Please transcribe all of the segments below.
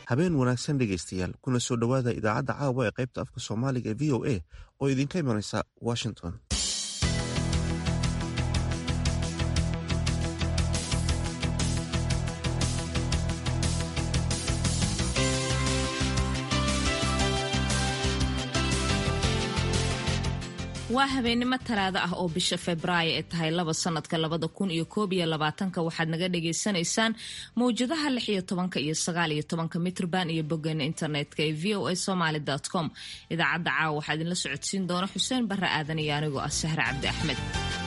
habeen wanaagsan dhegaystayaal kuna soo dhowaada idaacadda caawa ee qaybta afka soomaaliga ee v o a oo idinka imanaysa washington waa habeennimo talaado ah oo bisha febraayo ee tahay laba sanadka labada kun iyo koob iyo labaatanka waxaad naga dhagaysanaysaan mawjadaha lix iyo tobanka iyo sagaal iyo tobanka mitrban iyo boggeena internetka ee v o a somaly com idaacadda caawa waxaa idinla socodsiin doona xuseen barre aadan iyo anigoo ah sahre cabdi axmed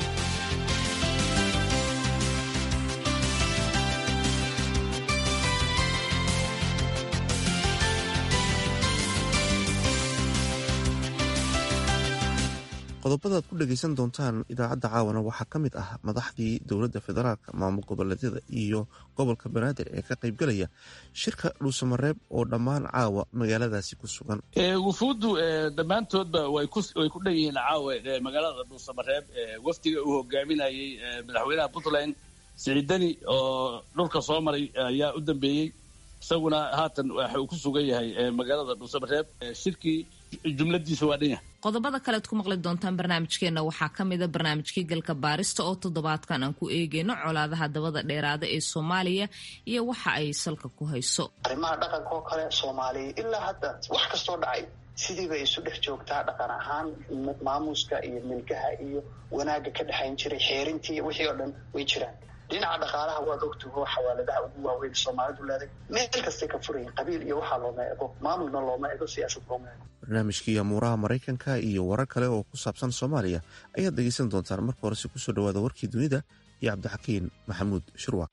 qodobada aad ku dhegaysan doontaan idaacadda caawana waxaa ka mid ah madaxdii dowladda federaalka maamul goboleedyada iyo gobolka banaadir ee ka qaybgalaya shirka dhuusamareeb oo dhammaan caawa magaaladaasi ku sugan wufuuddu dhammaantoodba way ku dhan yihiin caawa magaalada dhuusamareeb wafdiga uu hogaaminayey madaxweynaha puntland siciidani oo dhulka soo maray ayaa u dambeeyey isaguna haatan waxa uu ku sugan yahay magaalada dhuusamareeb shirkii jumladiisa waa dhan yahay qodobada kalead ku maqli doontaan barnaamijkeenna waxaa ka mida barnaamijkii galka baarista oo toddobaadkan aan ku eegeyno colaadaha dabada dheeraada ee soomaaliya iyo waxa ay salka ku hayso arrimaha dhaqanka oo kale soomaaliya ilaa hadda wax kastoo dhacay sidii bay isu dhex joogtaa dhaqan ahaan maamuuska iyo milgaha iyo wanaagga ka dhexayn jiray xeerintii wixii oo dhan way jiraan dhinaca dhaqaalaha waad ogtaho xawaaladaha ugu waaweyn soomaalidu leeday meel kastay ka furayin qabiil iyo waxaa looma ego maamulna looma ego siyaasad looma ego barnaamijkii amuuraha maraykanka iyo warar kale oo ku saabsan soomaaliya ayaad dhegaysan doontaan marka horese kusoo dhawaada warkii dunida iyo cabdixakiin maxamuud shirwac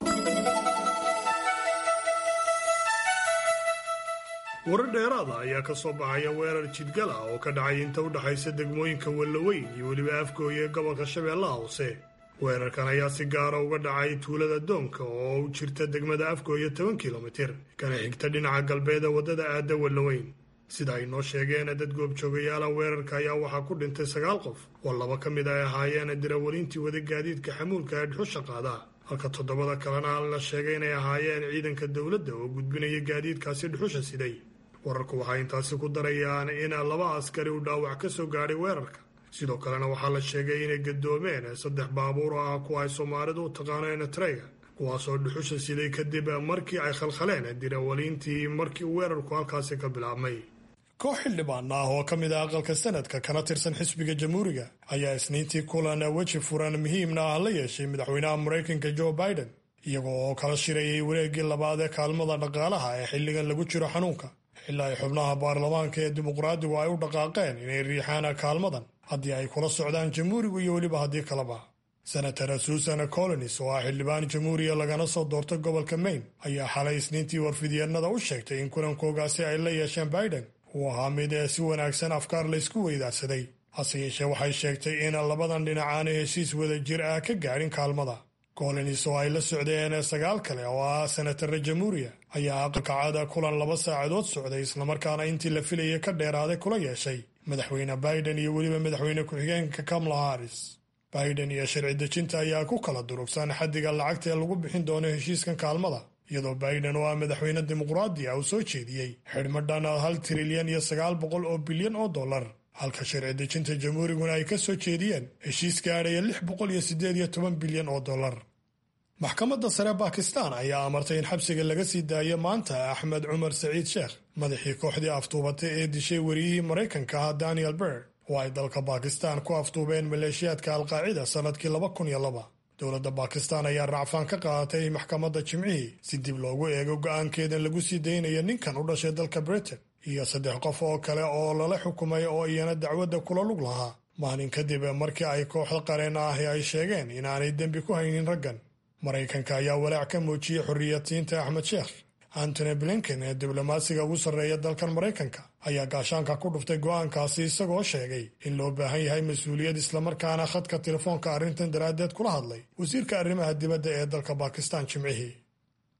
warar dheeraada ayaa ka soo baxaya weerar jidgal ah oo ka dhacay inta u dhexaysa degmooyinka wallaweyn iyo weliba afgooya ee gobolka shabeellaha hoose weerarkan ayaa si gaara uga dhacay tuulada doonka oo u jirta degmada afgooya toban kilomitir kana xigta dhinaca galbeeda waddada aadda wallaweyn sida ay noo sheegeen dad goobjoogayaala weerarka ayaa waxaa ku dhintay sagaal qof oo laba ka mid ay ahaayeen dirawalintii wada gaadiidka xamuulka ee dhuxusha qaada halka toddobada kalena la sheegay inay ahaayeen ciidanka dowladda oo gudbinaya gaadiidkaasi dhuxusha siday wararku waxay intaasi ku darayaan in laba askari uu dhaawac ka soo gaadhay weerarka sidoo kalena waxaa la sheegay inay gadoomeen saddex baabuur oo ah kuwa ay soomaalidu u taqaaneen treyga kuwaasoo dhuxusha siday kadib markii ay khalkhaleen dirawaliintii markii weerarku halkaasi ka bilaabmay koox xildhibaan ah oo ka mid ah aqalka sanadka kana tirsan xisbiga jamhuuriga ayaa isniintii kulan weji furan muhiimna ah la yeeshay madaxweynaha maraykanka joe biden iyagoo oo kala shirayay wareeggii labaad ee kaalmada dhaqaalaha ee xilligan lagu jiro xanuunka ilaa ay xubnaha baarlamaanka ee dimuqraadigu ay u dhaqaaqeen inay riixaan kaalmadan haddii ay kula socdaan jamhuurigu iyo weliba haddii kaleba senator susan colonis oo ah xildhibaan jamhuuriya lagana soo doortay gobolka maine ayaa xalay isniintii warfidyeennada u sheegtay in kulankoogaasi ay la yeesheen biden uu ahaa mid ee si wanaagsan afkaar laysku weydaarsaday hase yeeshee waxay sheegtay in labadan dhinac aanay heshiis wada jir ah ka gaadhin kaalmada colonis oo ay la socdeen sagaal kale oo ah senatara jamhuuriya ayaa aqalka caada kulan laba saacadood socday islamarkaana intii la filayay ka dheeraaday kula yeeshay madaxweyne biden iyo weliba madaxweyne ku-xigeenka kamala haris biden iyo sharci dejinta ayaa ku kala durugsan xaddiga lacagta ee lagu bixin doono heshiiskan kaalmada iyadoo biden oo ah madaxweyne dimuqraadi ah uu soo jeediyey xidhmo dhan hal trilyan iyo sagaal boqol oo bilyan oo dollar halka sharci dejinta jamhuuriguna ay ka soo jeediyeen heshiis gaadhaya lix boqol iyo siddeed iyo toban bilyan oo dollar maxkamadda sare bakistan ayaa amartay in xabsiga laga sii daayo maanta axmed cumar saciid sheekh madaxii kooxdii aftuubatay ee dishay wariyihii maraykanka ah daniel ber oo ay dalka bakistan ku aftuubeen maleeshiyaadka alqaacida sannadkii laba kun iyo laba dowladda bakistan ayaa racfaan ka qaadatay maxkamadda jimcihii si dib loogu eego go'aankeedan lagu sii daynayo ninkan u dhashay dalka britain iyo saddex qof oo kale oo lala xukumay oo iyana dacwadda kula lug lahaa maalin kadib markii ay kooxda qareen ahi ay sheegeen inaanay dembi ku haynin raggan maraykanka ayaa walaac ka muujiyey xorriyadsiinta axmed sheekh antony blinken ee diblomaasiga ugu sarreeya dalkan maraykanka ayaa gaashaanka ku dhuftay go'aankaasi isagoo sheegay in loo baahan yahay mas-uuliyad islamarkaana khadka telefoonka arrintan daraaddeed kula hadlay wasiirka arrimaha dibadda ee dalka bakistan jimcihii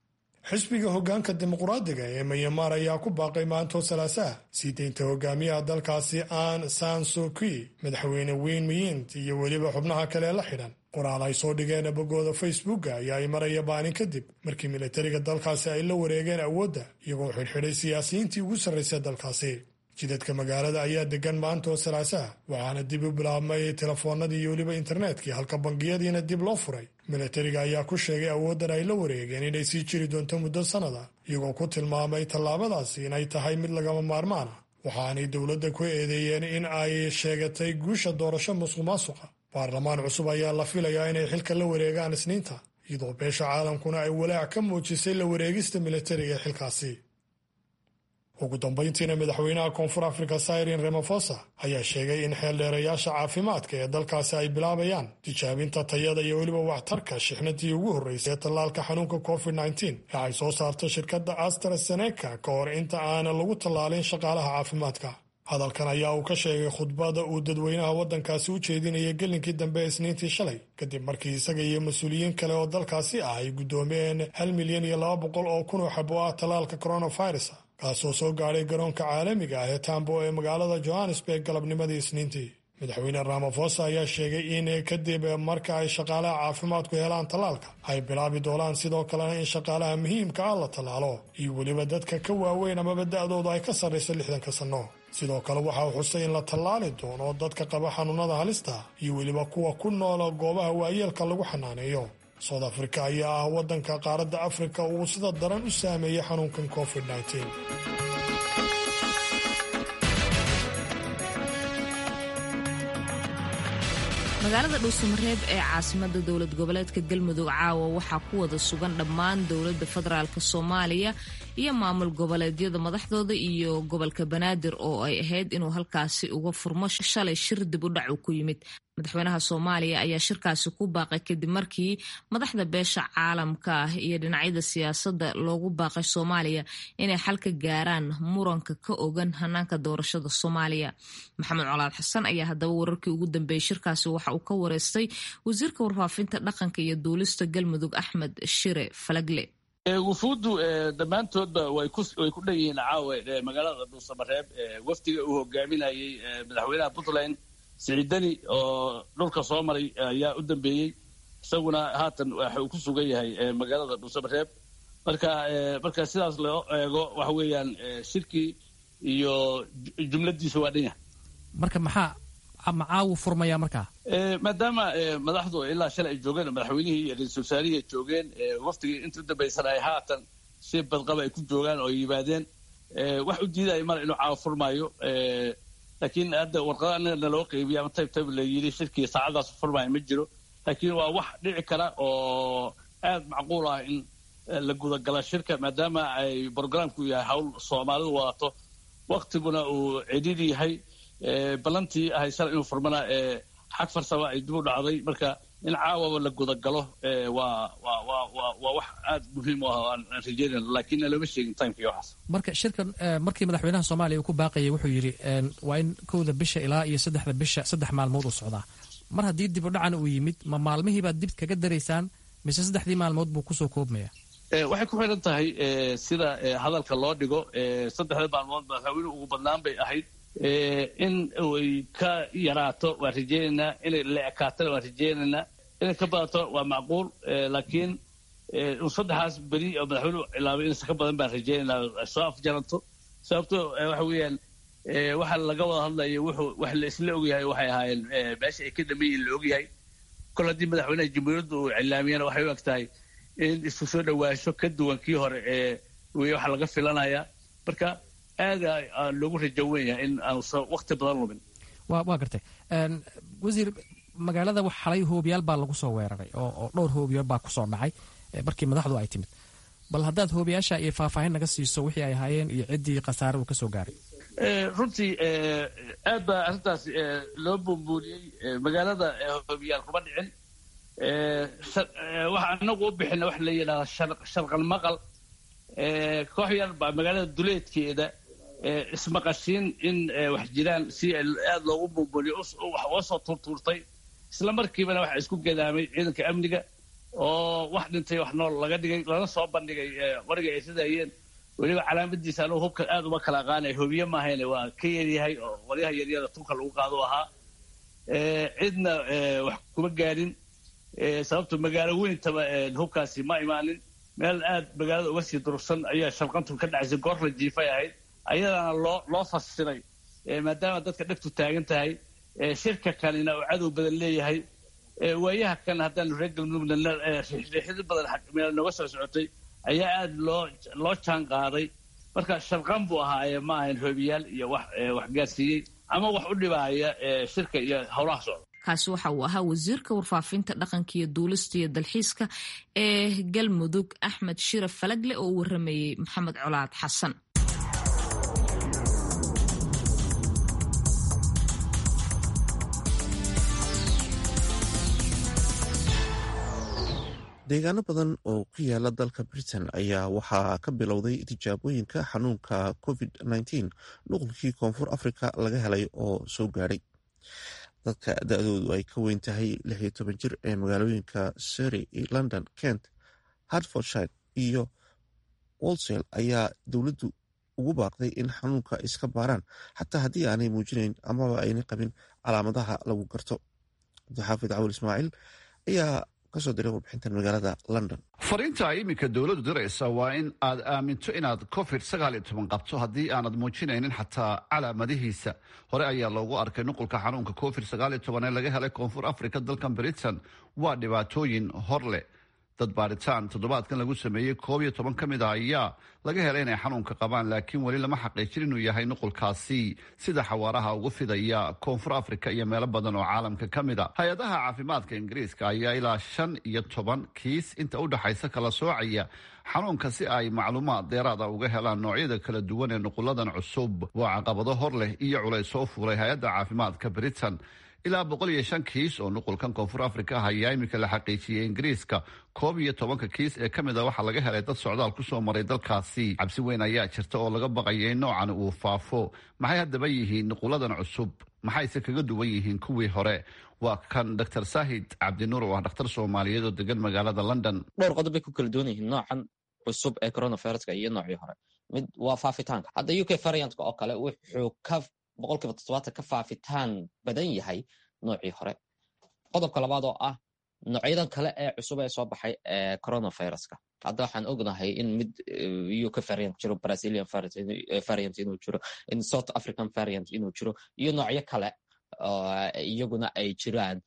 xisbiga hoggaanka dimuqraadiga ee mayamaar ayaa ku baaqay maantoo salaasaha sii deynta hogaamiyaha dalkaasi aan san suki madaxweyne weyn miyint iyo weliba xubnaha kale la xidhan qoraal ay soo dhigeen boggooda facebooka ayaa ay maraya baanin kadib markii militariga dalkaasi ay la wareegeen awoodda iyagoo xidhxidhay siyaasiyiintii ugu sarraysay dalkaasi jidadka magaalada ayaa degan maantoo salaasaha waxaana dib u bilaabmay telefoonadii iyo weliba internetkii halka bangiyadiina dib loo furay militariga ayaa ku sheegay awooddan ay la wareegeen inay sii jiri doonto muddo sannada iyagoo ku tilmaamay tallaabadaasi inay tahay mid lagama maarmaan ah waxaanay dowladda ku eedeeyeen in ay sheegatay guusha doorasho musuq maasuqa baarlamaan cusub ayaa la filayaa inay xilka la wareegaan isniinta iyadoo beesha caalamkuna ay walaac ka muujisay la wareegista militariga ee xilkaasi ugu dambayntiina madaxweynaha koonfur afrika syrin ramafosa ayaa sheegay in xeeldheerayaasha caafimaadka ee dalkaasi ay bilaabayaan tijaabinta tayada iyo weliba waxtarka shixnadii ugu horreysay ee tallaalka xanuunka covid ee ay soo saarto shirkadda astraseneca ka hor inta aana lagu tallaalin shaqaalaha caafimaadka hadalkan ayaa uu ka sheegay khudbada uu dadweynaha waddankaasi u jeedinayay gelinkii dambe ee isniintii shalay kadib markii isaga iyo mas-uuliyiin kale oo dalkaasi ah ay guddoomeen hal milyan iyo laba boqol oo kun oo xabo ah tallaalka coronavirus kaasoo soo gaadhay garoonka caalamiga ah ee tambo ee magaalada johannesburg galabnimadii isniintii madaxweyne ramafosa ayaa sheegay in kadib marka ay shaqaalaha caafimaadku helaan tallaalka ay bilaabi doonaan sidoo kalena in shaqaalaha muhiimka ah la tallaalo iyo weliba dadka ka waaweyn amaba da-doodu ay ka sarrayso lixdanka sanno sidoo kale waxa uu xusay in la tallaali doono dadka qaba xanuunada halista iyo weliba kuwa ku noola goobaha waayeelka lagu xanaaneeyo soud afrika ayaa ah waddanka qaaradda afrika uu sida daran u saameeyey xanuunkan covid magaalada dhuusamareeb ee caasimada dowlad goboleedka galmudug caawa waxaa ku wada sugan dhammaan dowladda federaalk soomaaliya iyo maamul goboleedyada madaxdooda iyo gobolka banaadir oo ay ahayd inuu halkaasi uga furmo shalay shir dib u dhac uu ku yimid madaxweynaha soomaaliya ayaa shirkaasi ku baaqay kadib markii madaxda beesha caalamka ah iyo dhinacyada siyaasadda loogu baaqay soomaaliya inay xal ka gaaraan muranka ka ogan hanaanka doorashada soomaaliya maxamed colaad xasan ayaa haddaba wararkii ugu dambeeyey shirkaasi waxa uu ka wareystay wasiirka warfaafinta dhaqanka iyo duulista galmudug axmed shire falagle wufuuddu dhammaantoodba way ku dhan yihiin caawe magaalada dhuusamareeb wafdiga uu hogaaminayey madaxweynaha puntland siciidani oo dhulka soo maray ayaa u dambeeyey isaguna haatan waxa uu ku sugan yahay magaalada dhuusamareeb marka marka sidaas loo eego waxa weeyaan shirkii iyo jumladiisa waa dhan yahay marka maxaa macaawu furmaya markaa maadaama madaxdu ilaa shalay ay joogeen madaxweynihii iyo ra-iisul wasaarihii ay joogeen waftigii inta u dambaysan ay haatan si badqaba ay ku joogaan oo ay yimaadeen wax u diidaya male inuu caawa furmaayo laakiin hadda warqada anaga naloo qeybiya ama tayb tayb la yidhi shirkii saacadaas furmaayo ma jiro laakiin waa wax dhici kara oo aad macquul ah in la gudagala shirka maadaama ay brogramku yahay hawl soomaalidu wadato waktiguna uu cidhiri yahay ballantii ahay shala inuu furmana xag farsama ay dib u dhacday marka in caawaba la gudagalo waa waa waa waa waa wax aad muhiim u ah oo aan rajeynayno laakiin looma sheegin timekii waxaas marka shirkan markii madaxweynaha soomaaliya uu ku baaqayay wuxuu yidhi waa in kowda bisha ilaa iyo saddexda bisha saddex maalmood uu socdaa mar haddii dib u dhacan uu yimid ma maalmihiibaad dib kaga daraysaan mise saddexdii maalmood buu kusoo koobmaya waxay ku xidhan tahay sida hadalka loo dhigo saddexda maalmood madaxweynuhu ugu badnaan bay ahayd in ay ka yaraato waan rajeynaynaa inay la ekaatana waan rajeynaynaa inay ka badato waa macquul laakiin saddexaas beri oo madaxweynuhu cilaabay inaysan ka badan baan rajeynaynaa ay soo afjaranto sababto waxa weeyaan waxa laga wada hadlayo wuxuu wax la isla ogyahay waxay ahaayeen meesha ay ka dhameeyiin la ogyahay kol haddii madaxweynaha jamhuuriyadda uu cilaamiyana waxay u eg tahay in isku soo dhawaasho ka duwan kii hore ee wey waxa laga filanaya marka aada loogu rajo wen yahay in aanusan wakti badan lumin wa waa gartay wasiir magaalada xalay hoobiyaal baa lagu soo weeraray oo dhowr hoobiyaal baa kusoo dhacay markii madaxdu ay timid bal haddaad hoobiyaasha iyo faahfaahin naga siiso wixii ay ahaayeen iyo ciddii khasaare uu ka soo gaaray runtii aad baa arrintaas loo buunbuuniyey magaalada hoobiyaal kuma dhicin waxa anagu u bixina waxa la yidhahdaa sharqal maqal koox yar baa magaalada duleedkeeda ismaqashiin in wax jiraan si aad loogu buunbuuniyo wax uga soo tuurtuurtay isla markiibana waxaa isku gadaamay ciidanka amniga oo wax dhintay wax nool laga dhigay lana soo bandhigay qoriga ay sidayeen weliba calaamadiisa anugu hubka aad uma kala aqaanay hobiye maahayne waa ka yaryahay oo qoryaha yaryada tunka lagu qaado ahaa cidna wax kuma gaadhin sababto magaalo weyntaba hubkaasi ma imaanin meel aad magaalada uga sii durugsan ayaa shalqantu ka dhacaysay goor la jiifay ahayd ayadana loo loo fasiray maadaama dadka dhegtu taagan tahay shirka kanina uu cadow badan leeyahay waayaha kan haddaanu reer galmudugna riixriixyo badan meel nooga soo socotay ayaa aada loo loo jaan qaaday marka sharqan buu ahaaye ma ahayn hoobiyaal iyo wax wax gaarsiiyey ama wax u dhibaaya shirka iyo howlaha socda kaasi waxa uu ahaa wasiirka warfaafinta dhaqanka iyo duulista iyo dalxiiska ee galmudug axmed shiraf falagle oo u waramayey maxamed colaad xasan deegaano badan oo ku yaala dalka britain ayaa waxaa ka bilowday tijaabooyinka xanuunka covid -19 nuqulkii koonfur africa laga helay oo soo gaadhay dadka da-doodu ay ka weyn tahay lixiyo toban jir ee magaalooyinka surrey london kent hartfordshire iyo wolsel ayaa dowladdu ugu baaqday in xanuunka iska baaraan xataa haddii aanay muujinayn amaba aynay qabin calaamadaha lagu garto cabdixaafid cawal ismaaciil ayaa kasoo diray warbixintan magaalada london fariinta ay iminka dowladdu diraysa waa in aad aaminto inaad covid sagaal iyo toban qabto haddii aanad muujinaynin xataa calaamadihiisa hore ayaa loogu arkay nuqulka xanuunka covid sagaal iyo toban ee laga helay koonfur africa dalkan britain waa dhibaatooyin hor leh dad baaritaan toddobaadkan lagu sameeyey koob iyo toban ka mid a ayaa laga helay inay xanuunka qabaan laakiin weli lama xaqiijin inuu yahay nuqulkaasi sida xawaaraha ugu fidaya koonfur africa iyo meelo badan oo caalamka ka mid a hay-adaha caafimaadka ingiriiska ayaa ilaa shan iyo toban kiis inta u dhexaysa kala soocaya xanuunka si ay macluumaad deeraada uga helaan noocyada kala duwan ee nuquladan cusub waa caqabado hor leh iyo culays soo fuulay hay-adda caafimaadka britain ilaa boqol iyo shan kiis oo nuqulkan koonfur africa ah ayaa iminka la xaqiijiyey ingiriiska koob iyo tobanka kiis ee ka mid a waxaa laga helay dad socdaal kusoo maray dalkaasi cabsi weyn ayaa jirta oo laga baqaya in noocan uu faafo maxay haddaba yihiin nuquladan cusub maxayse kaga duwan yihiin kuwii hore waa kan dr saahid cabdinuur oo ah dhakhtar soomaaliyeed oo degan magaalada london dhowr qodob bay ku kala duwan yihiin noocan cusub ee coronaviruska iyo noocii hore mid waa faafitaanka hadda u k variantka oo kale wuxuu ka boqolkiiba toddobaatan ka faafitaan badan yahay noocii hore qodobka labaad oo ah noocyadan kale ee cusub ee soo baxay ee coronaviruska hadda waxaan ognahay in mid uk variant jiro brazilian variant inuu jiro in south african variant inuu jiro iyo noocyo kale iyaguna ay jiraan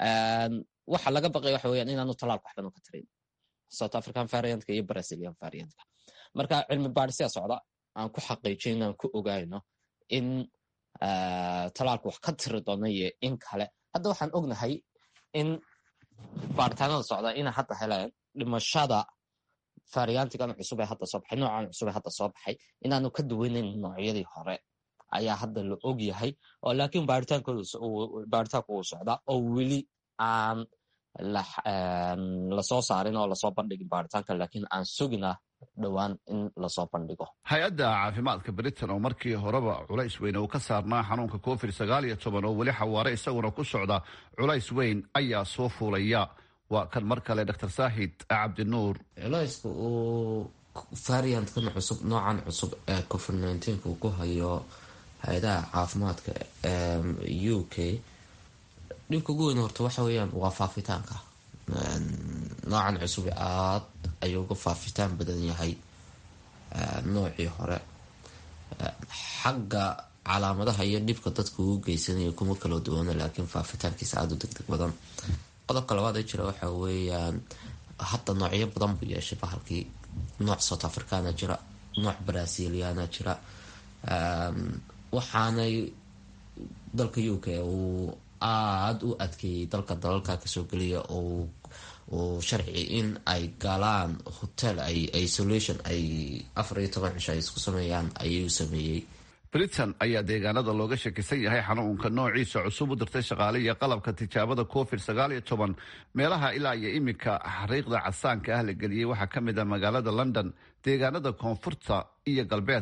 waxa laga baqaya waxa weyaan inaanu talaalka waxban ka tarin south african variantka iyo brazilian variantka marka cilmi baadhisyaa socda aan ku xaqiijin inaan ku ogayno in talaalku wax ka tiri doona iyo in kale hadda waxaan ognahay in baaritaanada socda inay hadda heleen dhimashada variantigan cusub ee hadda soo baxay noocan cusub ee hadda soo baxay inaanu ka duwanayn noocyadii hore ayaa hadda la og yahay oo laakiin baaritaanku uu socdaa oo weli aan lasoo saarin oo lasoo bandhigin baaritaanka laakiin aan sugina dhowaan in lasoo bandhigo hay-adda caafimaadka britain oo markii horeba culays weyn uu ka saarnaa xanuunka covid sagaal iyo toban oo weli xawaare isaguna ku socda culays weyn ayaa soo fuulaya waa kan mar kale dr saahid cabdinuur culayska uu variantkan cusub noocan cusub ee covid nneteen-ka uu ku hayo hay-adaha caafimaadka u k dhibka ugu weyn horta waxa weeyaan waa faafitaanka noocan cusub aad ayuu uga faafitaan badan yahay noocii hore xagga calaamadaha iyo dhibka dadka uu geysanayo kuma kala duwana laakiin faafitaankiisa aada u deg deg badan qodobka labaad ee jira waxa weeyaan hadda noocyo badan buu yeeshay bahalkii nooc south africana jira nooc braziliana jira waxaanay dalka u k uu aada u adkeeyey dalka dalalka kasoo geliya oo uu sharci in ay galaan hotel ay isolation ay afar iyo toban cisho ay isku sameeyaan ayuu sameeyey britain ayaa deegaanada looga shakisan yahay xanuunka noociisa cusub u dirtay shaqaale iyo qalabka tijaabada covid sagaal iyo toban meelaha ilaa iyo iminka xariiqda casaanka ah la geliyey waxaa ka mid ah magaalada london deegaanada koonfurta iyo galbeedka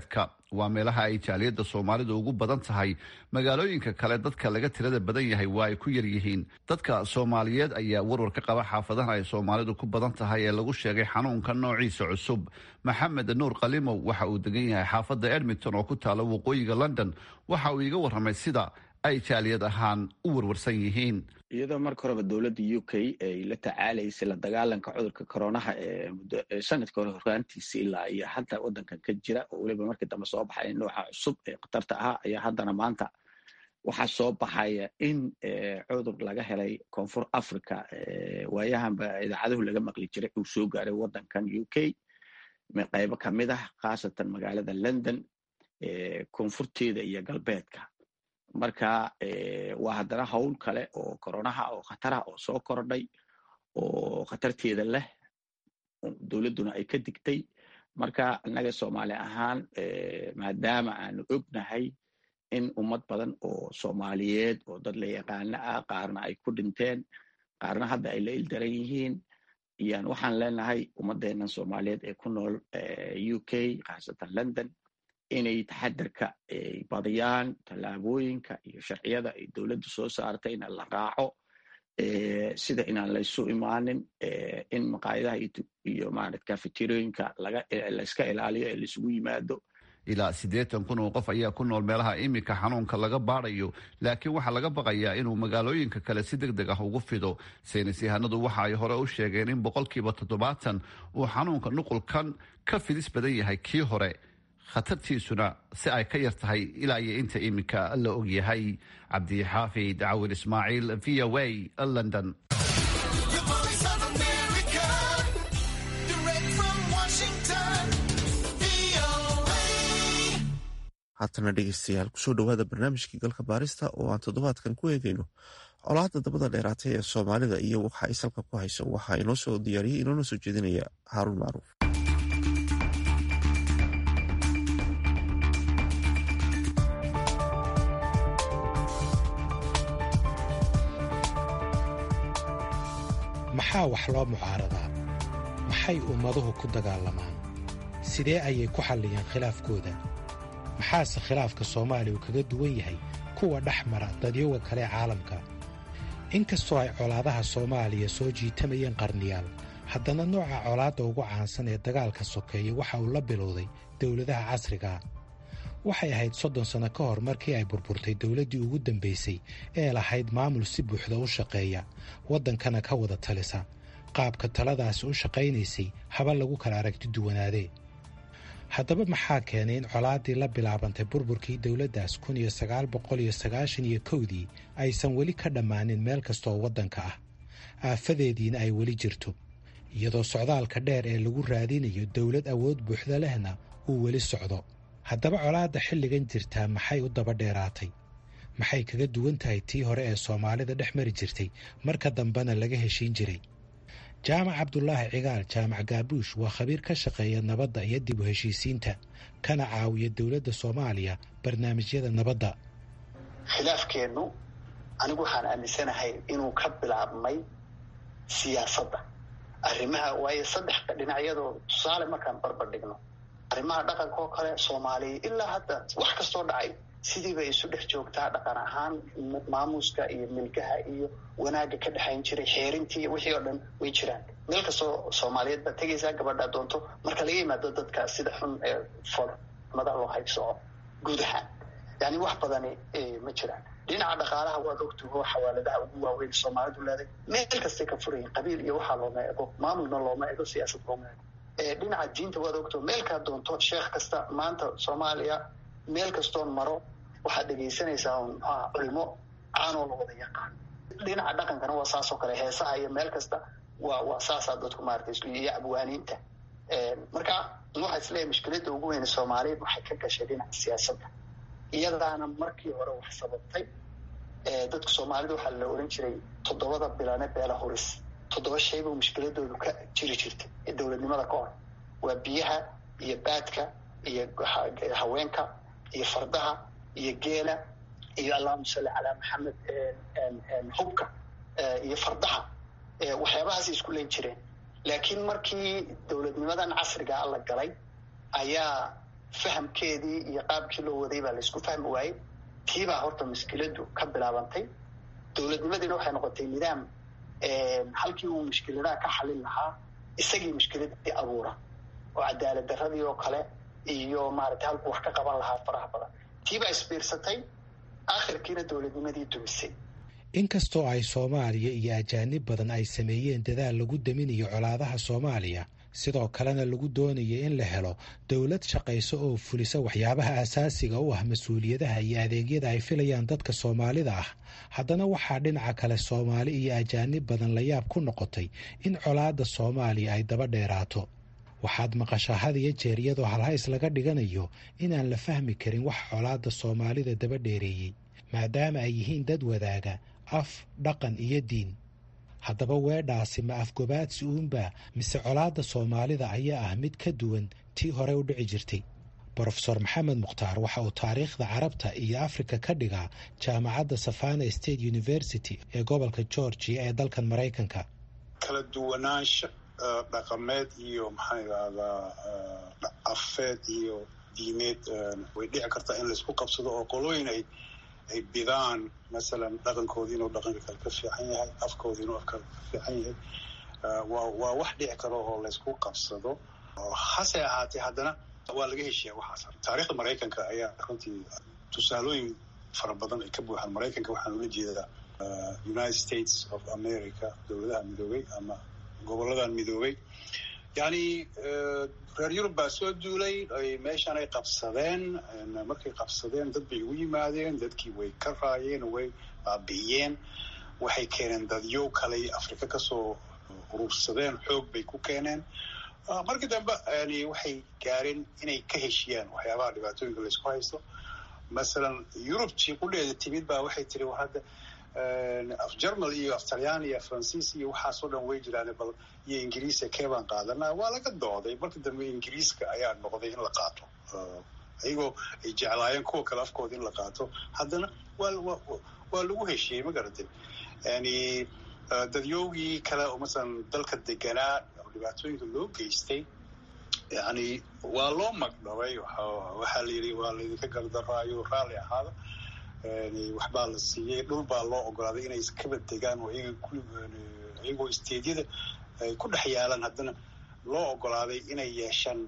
waa meelaha ay jaaliyadda soomaalidu ugu badan tahay magaalooyinka kale dadka laga tirada badan yahay waa ay ku yar yihiin dadka soomaaliyeed ayaa warwar ka qaba xaafadaha ay soomaalidu ku badan tahay ee lagu sheegay xanuunka noociisa cusub maxamed nuur kalimow waxa uu degan yahay xaafadda edmonton oo ku taala waqooyiga london waxa uu iiga warramay sida ay jaaliyad ahaan u warwarsan yihiin iyadoo marka horeba dowladda u k ay la tacaalaysay la dagaalanka cudurka coronaha ee sanadka hore horaantiisa ilaa iyo hadda waddankan ka jira oo weliba markii dambe soo baxay nooca cusub ee khatarta ahaa ayaa haddana maanta waxaa soo baxaya in cudur laga helay koonfur africa waayahanba idaacaduhu laga maqli jiray uu soo gaaray waddankan u k qaybo kamid ah khaasatan magaalada london koonfurteeda iyo galbeedka marka waa haddana howl kale oo koronaha oo khataraha oo soo kordhay oo khatarteeda leh dowladduna ay ka digtay marka innaga soomaali ahaan maadaama aanu ognahay in ummad badan oo soomaaliyeed oo dad la yaqaano ah qaarna ay ku dhinteen qaarna hadda ay la ildaran yihiin iyaan waxaan leenahay ummadeennan soomaaliyeed ee ku nool u k khaasatan london inay taxadarka ay badiyaan tallaabooyinka iyo sharciyada ay dowladdu soo saartay in la raaco sida inaan laysu imaanin in maqaayadaha iyo marat cafeterooyinka layska ilaaliyo ee laisugu yimaado ilaa siddeetan kun oo qof ayaa ku nool meelaha iminka xanuunka laga baadayo laakiin waxaa laga baqayaa inuu magaalooyinka kale si deg deg ah ugu fido saynis yahanadu waxa ay hore u sheegeen in boqolkiiba toddobaatan uu xanuunka nuqulkan ka fidis badan yahay kii hore khatartiisuna si ay ka yar tahay ilaa iyo inta iminka la og yahay cabdixaafid cawil ismaaciil v o a london haatana dhegeystayaal kusoo dhowaada barnaamijkii galka baarista oo aan toddobaadkan ku eegayno colaadda dabada dheeraatay ee soomaalida iyo waxa ay salka ku hayso waxaa inoo soo diyaariyey inoona soo jeedinaya haaruun macruuf maxaa wax loo mucaaradaa maxay ummaduhu ku dagaalamaan sidee ayay ku xalliyeen khilaafkooda maxaase khilaafka soomaaliya uu kaga duwan yahay kuwa dhex mara dadyoga kale caalamka inkastoo ay colaadaha soomaaliya soo jiitamayeen qarniyaal haddana nooca colaadda ugu caansan ee dagaalka sokeeya waxa uu la bilowday dowladaha casrigaa waxay ahayd soddon sanno ka hor markii ay burburtay dowladdii ugu dambaysay ee lahayd maamul si buuxda u shaqeeya waddankana ka wada talisa qaabka taladaasi u shaqaynaysay haba lagu kala aragti duwanaadee haddaba maxaa keenay in colaaddii la bilaabantay burburkii dowladdaas kun iyo sagaal boqol iyo sagaashan iyo kowdii aysan weli ka dhammaanin meel kastooo waddanka ah aafadeediina ay weli jirto iyadoo socdaalka dheer ee lagu raadinayo dowlad awood buuxda lehna uu weli socdo haddaba colaadda xilligan jirtaa maxay u daba dheeraatay maxay kaga duwan tahay tii hore ee soomaalida dhex mari jirtay marka dambena laga heshiin jiray jaamac cabdulaahi cigaal jaamac gaabuush waa khabiir ka shaqeeya nabadda iyo dib u heshiisiinta kana caawiya dowladda soomaaliya barnaamijyada nabadda khilaafkeennu anigu waxaan aaminsanahay inuu ka bilaabmay siyaasadda arrimaha waayo saddexda dhinacyadoo tusaale markaan barbar dhigno arrimaha dhaqanka oo kale soomaaliya ilaa hadda wax kastoo dhacay sidiibay isu dhex joogtaa dhaqan ahaan maamuuska iyo milgaha iyo wanaagga ka dhexayn jiray xeerintii wixii oo dhan way jiraan meel kastoo soomaaliyeed baad tegaysaa gabadhaa doonto marka laga yimaado dadka sida xun ee folmada loo haybsoco guud ahaan yani wax badani ma jiraan dhinaca dhaqaalaha waad ogtaho xawaaladaha ugu waaweyn soomaalidu leeday meel kastay ka furayin qabiil iyo waxaa looma ego maamulna looma ego siyaasad looma ego dhinaca diinta waad ogto meelkaa doonto sheekh kasta maanta soomaaliya meel kastoon maro waxaad dhegaysanaysaa mxuaha culimo caanoo la wada yaqaan dhinaca dhaqankana waa saasoo kale heesaha iyo meel kasta waa waa saasaa dadku maarata iyo abwaaniinta marka waxaa isleeyahay mushkiladda ugu weyne soomaaliyeed waxay ka gashay dhinaca siyaasadda iyadaana markii hore wax sababtay dadka soomaalida waxaa la oran jiray toddobada bilane beela huris toddoba shaybuu mushkiladoodu ka jiri jirtay ee dowladnimada ka hor waa biyaha iyo baadka iyo haweenka iyo fardaha iyo geela iyo allahuma salli calaa maxamed hubka iyo fardaha waxyaabahaasay isku len jireen laakiin markii dowladnimadan casrigaa la galay ayaa fahamkeedii iyo qaabkii loo waday baa laysku fahmi waayey tiibaa horta mushkiladu ka bilaabantay dowladnimadiina waxay noqotay nidaam halkii uu mushkiladaha ka xalin lahaa isagii mushkiladii abuura oo cadaalad daradii oo kale iyo maaragtay halkuu wax ka qaban lahaa faraha badan tiibaa isbiirsatay akhirkiina dowladnimadii dumisay inkastoo ay soomaaliya iyo ajaanib badan ay sameeyeen dadaal lagu daminayo colaadaha soomaaliya sidoo kalena lagu doonayo in la helo dowlad shaqayso oo fulisa waxyaabaha asaasiga u ah mas-uuliyadaha iyo adeegyada ay filayaan dadka soomaalida ah haddana waxaa dhinaca kale soomaali iyo ajaanib badan la yaab ku noqotay in colaadda soomaaliya ay daba dheeraato waxaad maqashaa had iyo jeer iyadoo halhays laga dhiganayo inaan la fahmi karin wax colaadda soomaalida daba dheereeyey maadaama ay yihiin dad wadaaga af dhaqan iyo diin haddaba weedhaasi ma afgobaadsi uunba mise colaadda soomaalida ayaa ah mid ka duwan tii hore u dhici jirtay brofesor maxamed mukhtaar waxa uu taariikhda carabta iyo afrika ka dhigaa jaamacadda savana state university ee gobolka georgia ee dalkan maraykanka kala duwanaansha dhaqameed iyo maxaa idhahdaa afeed iyo diimeed way dhici kartaa in laysku qabsado oo qolooyin ay ay bidaan masalan dhaqankoodii inuu dhaqanka kale ka fiican yahay afkoodii inuu afka ka fiican yahay waa waa wax dhici karo oo laysku qabsado hase ahaatee haddana waa laga heshiyaa waxaas taariikhda maraykanka ayaa runtii tusaalooyin fara badan ay ka buuxaan maraykanka waxaan ula jeedaa united states of america dowladaha midoobay ama goboladan midoobay yacni reer yurub baa soo duulay ay meeshan ay qabsadeen markay qabsadeen dad bay ugu yimaadeen dadkii way ka raayeen way baabi'iyeen waxay keeneen dadyow kaley afrika kasoo urursadeen xoog bay ku keeneen markii dambe yani waxay gaareen inay ka heshiyaan waxyaabaha dhibaatooyinka laysku haysto masalan yurubtii qudheeda timid baa waxay tiri war hadda af germal iyo af talyaani iyo faransiis iyo waxaasoo dhan way jiraan bal iyo ingiriisa keebaan qaadanaa waa laga dooday markii dambe ingiriiska ayaa noqday in la qaato iyagoo ay jeclaayeen kuwa kale afkooda in la qaato haddana waa waa lagu heshiyey ma garatay yani dadyoogii kale oo masalan dalka deganaa oo dhibaatooyinka loo geystay yani waa loo magdhabay waxaa la yidhi waa laydinka gardaraayo raalli ahaada waxbaa la siiyey dhul baa loo ogolaaday inay iskaba degaan oo iyagoo isteedyada ay ku dhex yaalaan haddana loo ogolaaday inay yeeshaan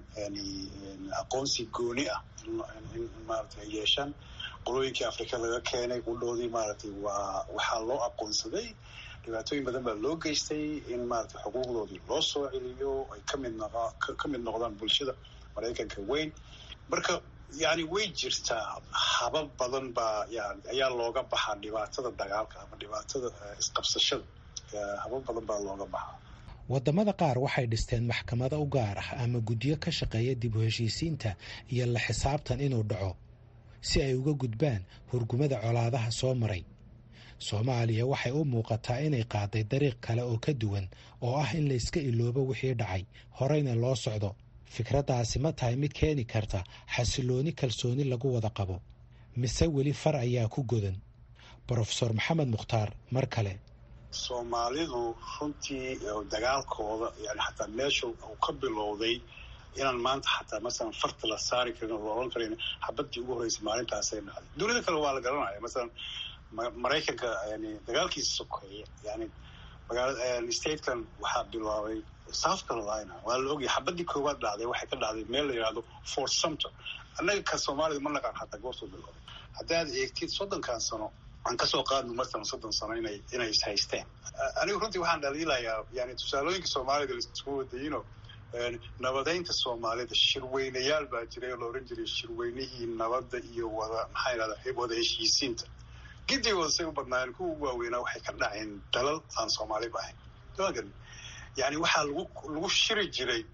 aqoonsi gooni ah in maarata ay yeeshaan qolooyinkii afrika laga keenay qudhoodii maaragtay waa waxaa loo aqoonsaday dhibaatooyin badan baa loo geystay in maarata xuquuqdoodii loo soo celiyo ay kamid noq ka mid noqdaan bulshada maraykanka weyn marka yani way jirtaa habab badan baa yan ayaa looga baxaa dhibaatada dagaalka ama dhibaatada isqabsashada habab badan baa looga baxaa waddamada qaar waxay dhisteen maxkamado u gaar ah ama guddiyo ka shaqeeya dib u heshiisiinta iyo la xisaabtan inuu dhaco si ay uga gudbaan hurgumada colaadaha soo maray soomaaliya waxay u muuqataa inay qaaday dariiq kale oo ka duwan oo ah in layska iloobo wixii dhacay horeyna loo socdo fikraddaasi ma tahay mid keeni karta xasilooni kalsooni lagu wada qabo mise weli far ayaa ku godan brofesor maxamed mukhtaar mar kale soomaalidu runtii dagaalkooda yani xataa meesha uu ka bilowday inaan maanta xataa masalan farta la saari karin oo la oran karin xabadii ugu horreysay maalintaasay dhacday dunida kale waa la garanaya masalan maraykanka yani dagaalkiisa sokeeye yani magaala statekan waxaa bilaabay south carolina waa la ogyahay xabadii koowaad dhacday waxay ka dhacday meel la yidhahdo fort sumter annaga ka soomaalida ma naqaan xataa goortuu bilowday haddaad eegtid soddonkan sano aan kasoo qaadno masalan soddon sano inay inay is haysteen anigu runtii waxaan dhaliilayaa yani tusaalooyinka soomaalida laisku wadayino nabadeynta soomaalida shirweynayaal baa jiray oo la oran jiray shirweynihii nabadda iyo wada maxaa yidhahda wada heshiisiinta gidigooda say u badnaayeen kuwa ugu waaweynaa waxay ka dhaceen dalal aan soomaaliba ahayn magan yani waxaa lagu lagu shiri jiray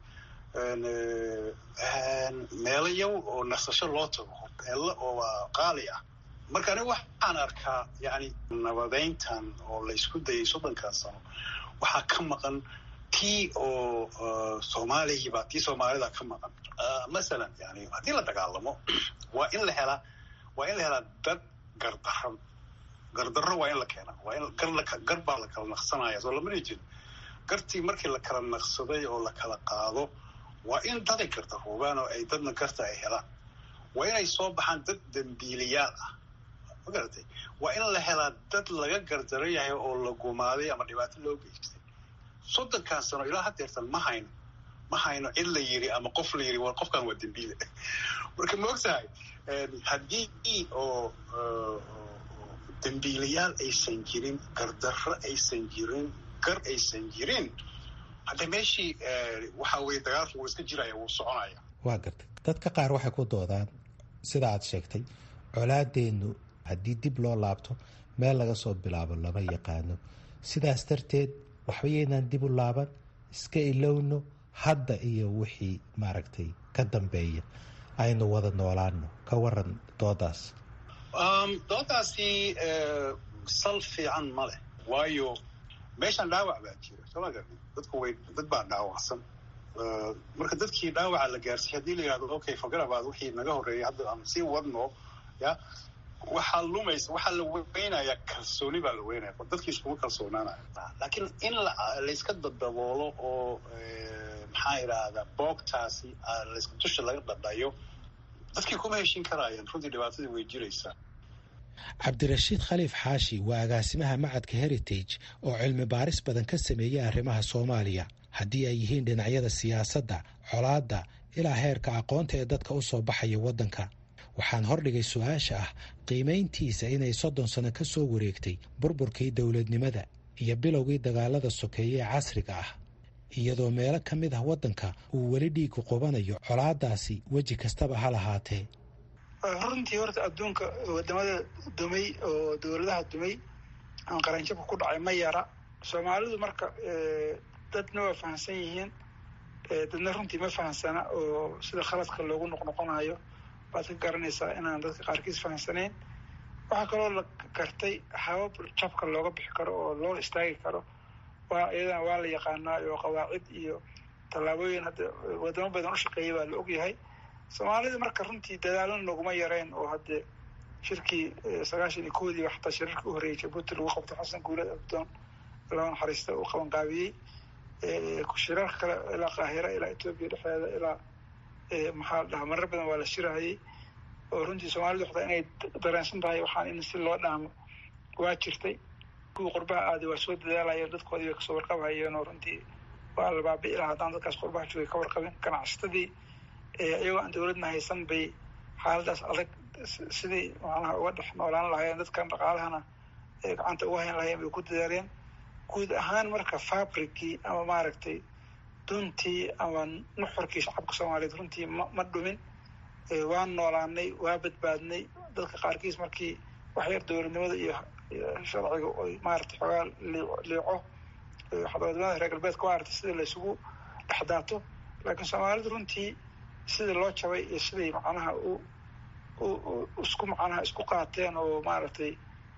meelo yaw oo nasasho loo tago hoteello oo qaali ah marka aniga waxaan arkaa yani nabadeyntan oo laysku dayay soddonkan sano waxaa ka maqan tii oo soomaalihiiba tii soomaalida ka maqan masalan yani haddii la dagaalamo waa in la helaa waa in la helaa dad gardaran gardarro waa in la keenaa waa in gar baa la kala naqsanaya soo lamana jeedo gartii markii la kala naqsaday oo la kala qaado waa in daday garta hoogaan oo ay dadna garta ay helaan waa inay soo baxaan dad dembiiliyaal ah ma garatay waa in la helaa dad laga gardaran yahay oo la gumaaday ama dhibaato loo geystay soddonkan sano ilaa hadeertan ma hayno ma hayno cid la yiri ama qof la yiri war qofkan waa dembiile marka ma ogtahay haddii oo dembiilayaal aysan jirin gardarro aysan jirin gar aysan jirin hadda meeshii waxa weye dagaalka wuu iska jiraya wuu soconaya waa gartay dadka qaar waxay ku doodaan sida aad sheegtay colaadeennu haddii dib loo laabto meel laga soo bilaabo lama yaqaano sidaas darteed waxba yaynaan dib u laaban iska ilowno hadda iyo wixii maaragtay ka dambeeya aynu wada noolaano ka waran doodaas doodaasi sal fiican ma leh waayo meeshan dhaawac baa jira soo ma garni dadku way dad baa dhaawacsan marka dadkii dhaawaca la gaarsiiy haddii la yihahdo okay fagarabaad wixii naga horreeyay hadda aan sii wadno ya waxaa lumaysa waxaa la weynaya kalsooni baa la weynaya dadkii iskuma kalsoonaanaya laakiin in layska dadaboolo oo maxaa idhaahdaa boogtaasi dusha laga dhadhayo dadkii kuma heshin karaayaan runtii dhibaatadii way jiraysaa cabdirashiid khaliif xaashi waa agaasimaha macadka heritage oo cilmi baaris badan ka sameeyey arrimaha soomaaliya haddii ay yihiin dhinacyada siyaasadda colaadda ilaa heerka aqoonta ee dadka u soo baxaya waddanka waxaan hordhigay su-aasha ah qiimayntiisa inay soddon sano ka soo wareegtay burburkii dowladnimada iyo bilowgii dagaalada sokeeye ee casriga ah iyadoo meelo ka mid ah waddanka uu weli dhiigu qubanayo colaadaasi weji kastaba ha lahaatee runtii horta adduunka wadamada dumay oo dowladaha dumay aan qaranjabka ku dhacay ma yara soomaalidu marka dadna waa fahamsan yihiin dadna runtii ma fahamsana oo sida khaladka loogu noqnoqonayo waad ka garanaysaa inaan dadka qaarkiis fahamsanayn waxaa kaloo la gartay habab jabka looga bixi karo oo loo istaagi karo waa iyadana waa la yaqaanaa oo qawaacid iyo tallaabooyin hadda wadamo badan u shaqeeyay baa la ogyahay soomaalida marka runtii dadaalana noguma yareen oo haddee shirkii sagaashan iyo koodiiba xataa shirarkii u horreeyay jabuuti lagu qabtay xasan guulad abdoon laba naxariista uu qabanqaabiyey shirarka kale ilaa qaahira ilaa etoobiya dhexdeeda ilaa maxaa la dhahaa marar badan waa la shirahayey oo runtii soomaalida waxda inay dareensan tahay waxaan in si loo dhaamo waa jirtay kuwii qurbaha aaday waa soo dadaalayeen dadkoodii way kasoo warqabhayeen oo runtii waa la baabi'i lahaa haddaan dadkaas qurbaha joogay ka warqabin ganacsatadii iyagoo aan dowladna haysan bay xaaladaas adag sidii macnaha uga dhex noolaan lahaayeen dadkan dhaqaalahana gacanta uga hayn lahayeen bay ku dadaaleen guud ahaan marka fabricii ama maaragtay duntii ama nuxurkii shacabka soomaaliyeed runtii ma ma dhumin waan noolaanay waa badbaadnay dadka qaarkiis markii waxyar dowladnimada iyo sharciga oy maaragtay xoogaa liico wadamada reer galbeedka maaragtay sida laysugu dhexdaato laakiin soomaalidu runtii sidii loo jabay iyo siday macnaha u isku macnaha isku qaateen oo maaragtay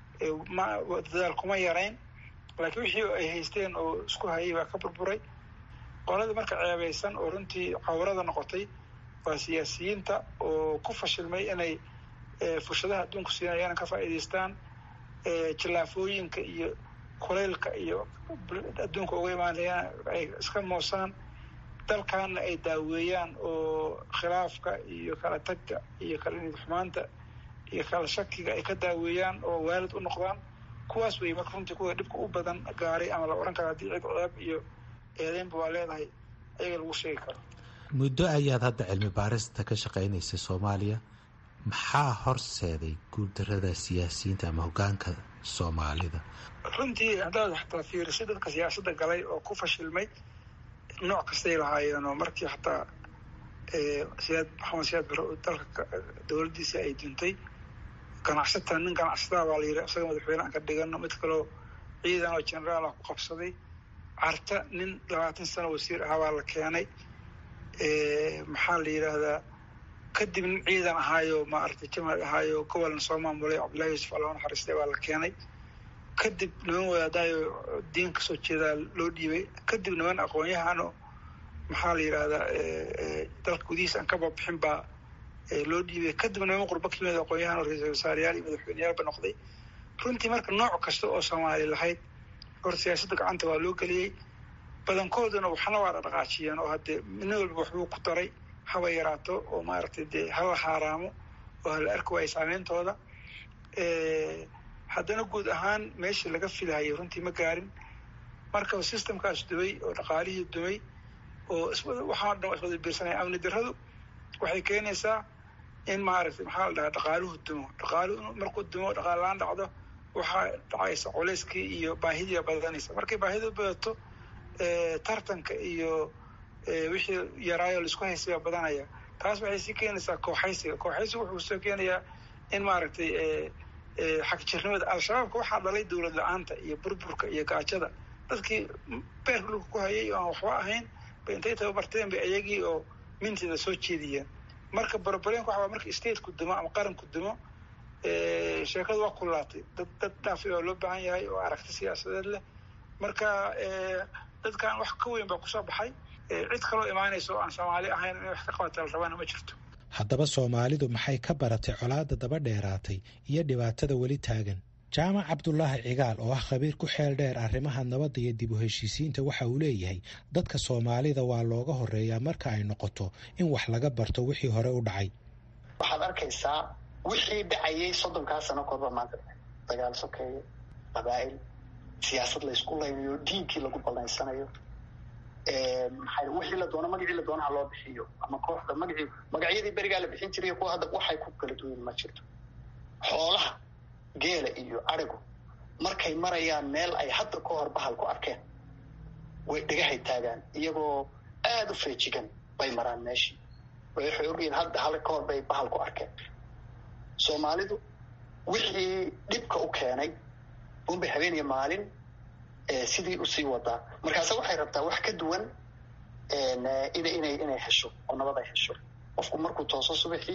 dadaal kuma yarayn laakiin wixii ay haysteen oo isku hayay baa ka burburay qolada marka ceebaysan oo runtii cawrada noqotay waa siyaasiyiinta oo ku fashilmay inay fursadaha adduunku siinayaan ka faa'iidaystaan jillaafooyinka iyo kulaylka iyo adduunka uga imaanayaan ay iska moosaan dalkaana ay daaweeyaan oo khilaafka iyo kala tagga iyo kala nidxumaanta iyo kala shakiga ay ka daaweeyaan oo waalid u noqdaan kuwaas wey marka runtii kuwa dhibka u badan gaaray ama la odhan karo haddii cid ceeb iyo eedeynba waa leedahay ayaga lagu sheegi karo muddo ayaad hadda cilmi baarista ka shaqaynaysay soomaaliya maxaa horseeday guuldarada siyaasiyiinta ama hoggaanka soomaalida runtii haddaad xataa fiirisay dadka siyaasadda galay oo ku fashilmay nooc kastay lahaayeen oo markii xataa siyaad maxamed siyaad bare oo dalka dowladdiisa ay duntay ganacsata nin ganacsataa baa la yidhi isaga madaxweyne aan ka dhigano mid kaloo ciidan oo generaal ah ku qabsaday carta nin labaatan sano wasiir ahaa baa la keenay maxaa la yidhaahdaa kadib nin ciidan ahaayo maaragtay jamaal ahaayo gobolna soo maamulay cabdullahi yuusuf allah naxariistay baa la keenay kadib niman wadaadaayo diin kasoo jeedaa loo dhiibay kadib niman aqoon-yahano maxaa la yidhaahdaa dalka gudihiisa aan ka babixin baa loo dhiibay kadib niman qurbo ka yimid aqoon-yahan oo ra-iisul wasaareyaal iyo madaxweyneyaalba noqday runtii marka nooc kasta oo soomaali lahayd hor siyaasadda gacanta waa loo geliyey badankooduna waxna waa dhaqaajiyeen oo haddee nin walba waxbuu ku daray haba yaraato oo maaragtay dee hala xaaraamo oo hala arki waayo saameyntooda haddana guud ahaan meeshii laga filahayay runtii ma gaarin marka systemkaas dumay oo dhaqaalihii dumay oo waxaa dhan iswada biirsanaya amni darradu waxay keenaysaa in maaragtay maxaa la dhahaa dhaqaaluhu dumo dhaqaaluhu markuu dumo dhaqaal-aan dhacdo waxaa dhacaysa culeyskii iyo baahidii badanaysa markay baahidu badato tartanka iyo wixii yaraayo laisku haysay baa badanaya taas waxay sii keenaysaa kooxaysiga kooxaysiga wuxuu soo keenayaa in maaragtay xagjirnimada al-shabaabka waxaa dhalay dowlad la-aanta iyo burburka iyo gaajada dadkii beerka dhulka ku hayay oo aan waxba ahayn bay intay tababarteen bay ayagii oo minteeda soo jeediyeen marka barbareenka waxaa marka stateku dumo ama qaranku dumo sheekadu waa kulaatay dad dad dhaafi oo loo baahan yahay oo aragti siyaasadeed leh marka dadkan wax ka weyn baa kusoo baxay cid kaloo imaanaysa oo aan soomaali ahayn inay wax ka qabata la rabaana ma jirto haddaba soomaalidu maxay ka baratay colaadda daba dheeraatay iyo dhibaatada weli taagan jaamac cabdulaahi cigaal oo ah khabiir ku xeel dheer arrimaha nabadda iyo dib u heshiisiinta waxa uu leeyahay dadka soomaalida waa looga horeeyaa marka ay noqoto in wax laga barto wixii hore u dhacay waxaad arkaysaa wixii dhacayay soddonkaa sano korba maanta dagaal sokeeye qabaa'il siyaasad laysku laynayo diinkii lagu balaysanayo maxay wixii la doono magacii la doono ha loo bixiyo ama kooxda magacii magacyadii berigaa la bixin jiray kuwa hadda waxay ku kala duwan ma jirto xoolaha geela iyo arigu markay marayaan meel ay hadda ka hor bahal ku arkeen way dhagahay taagaan iyagoo aada u feejigan bay maraan meeshii waxay ogyihiin hadda hal ka hor bay bahal ku arkeen soomaalidu wixii dhibka u keenay unbay habeen iyo maalin sidii usii wadaa markaase waxay rabtaa wax ka duwan ina inay inay hesho oo nabad ay hesho qofku markuu tooso subaxii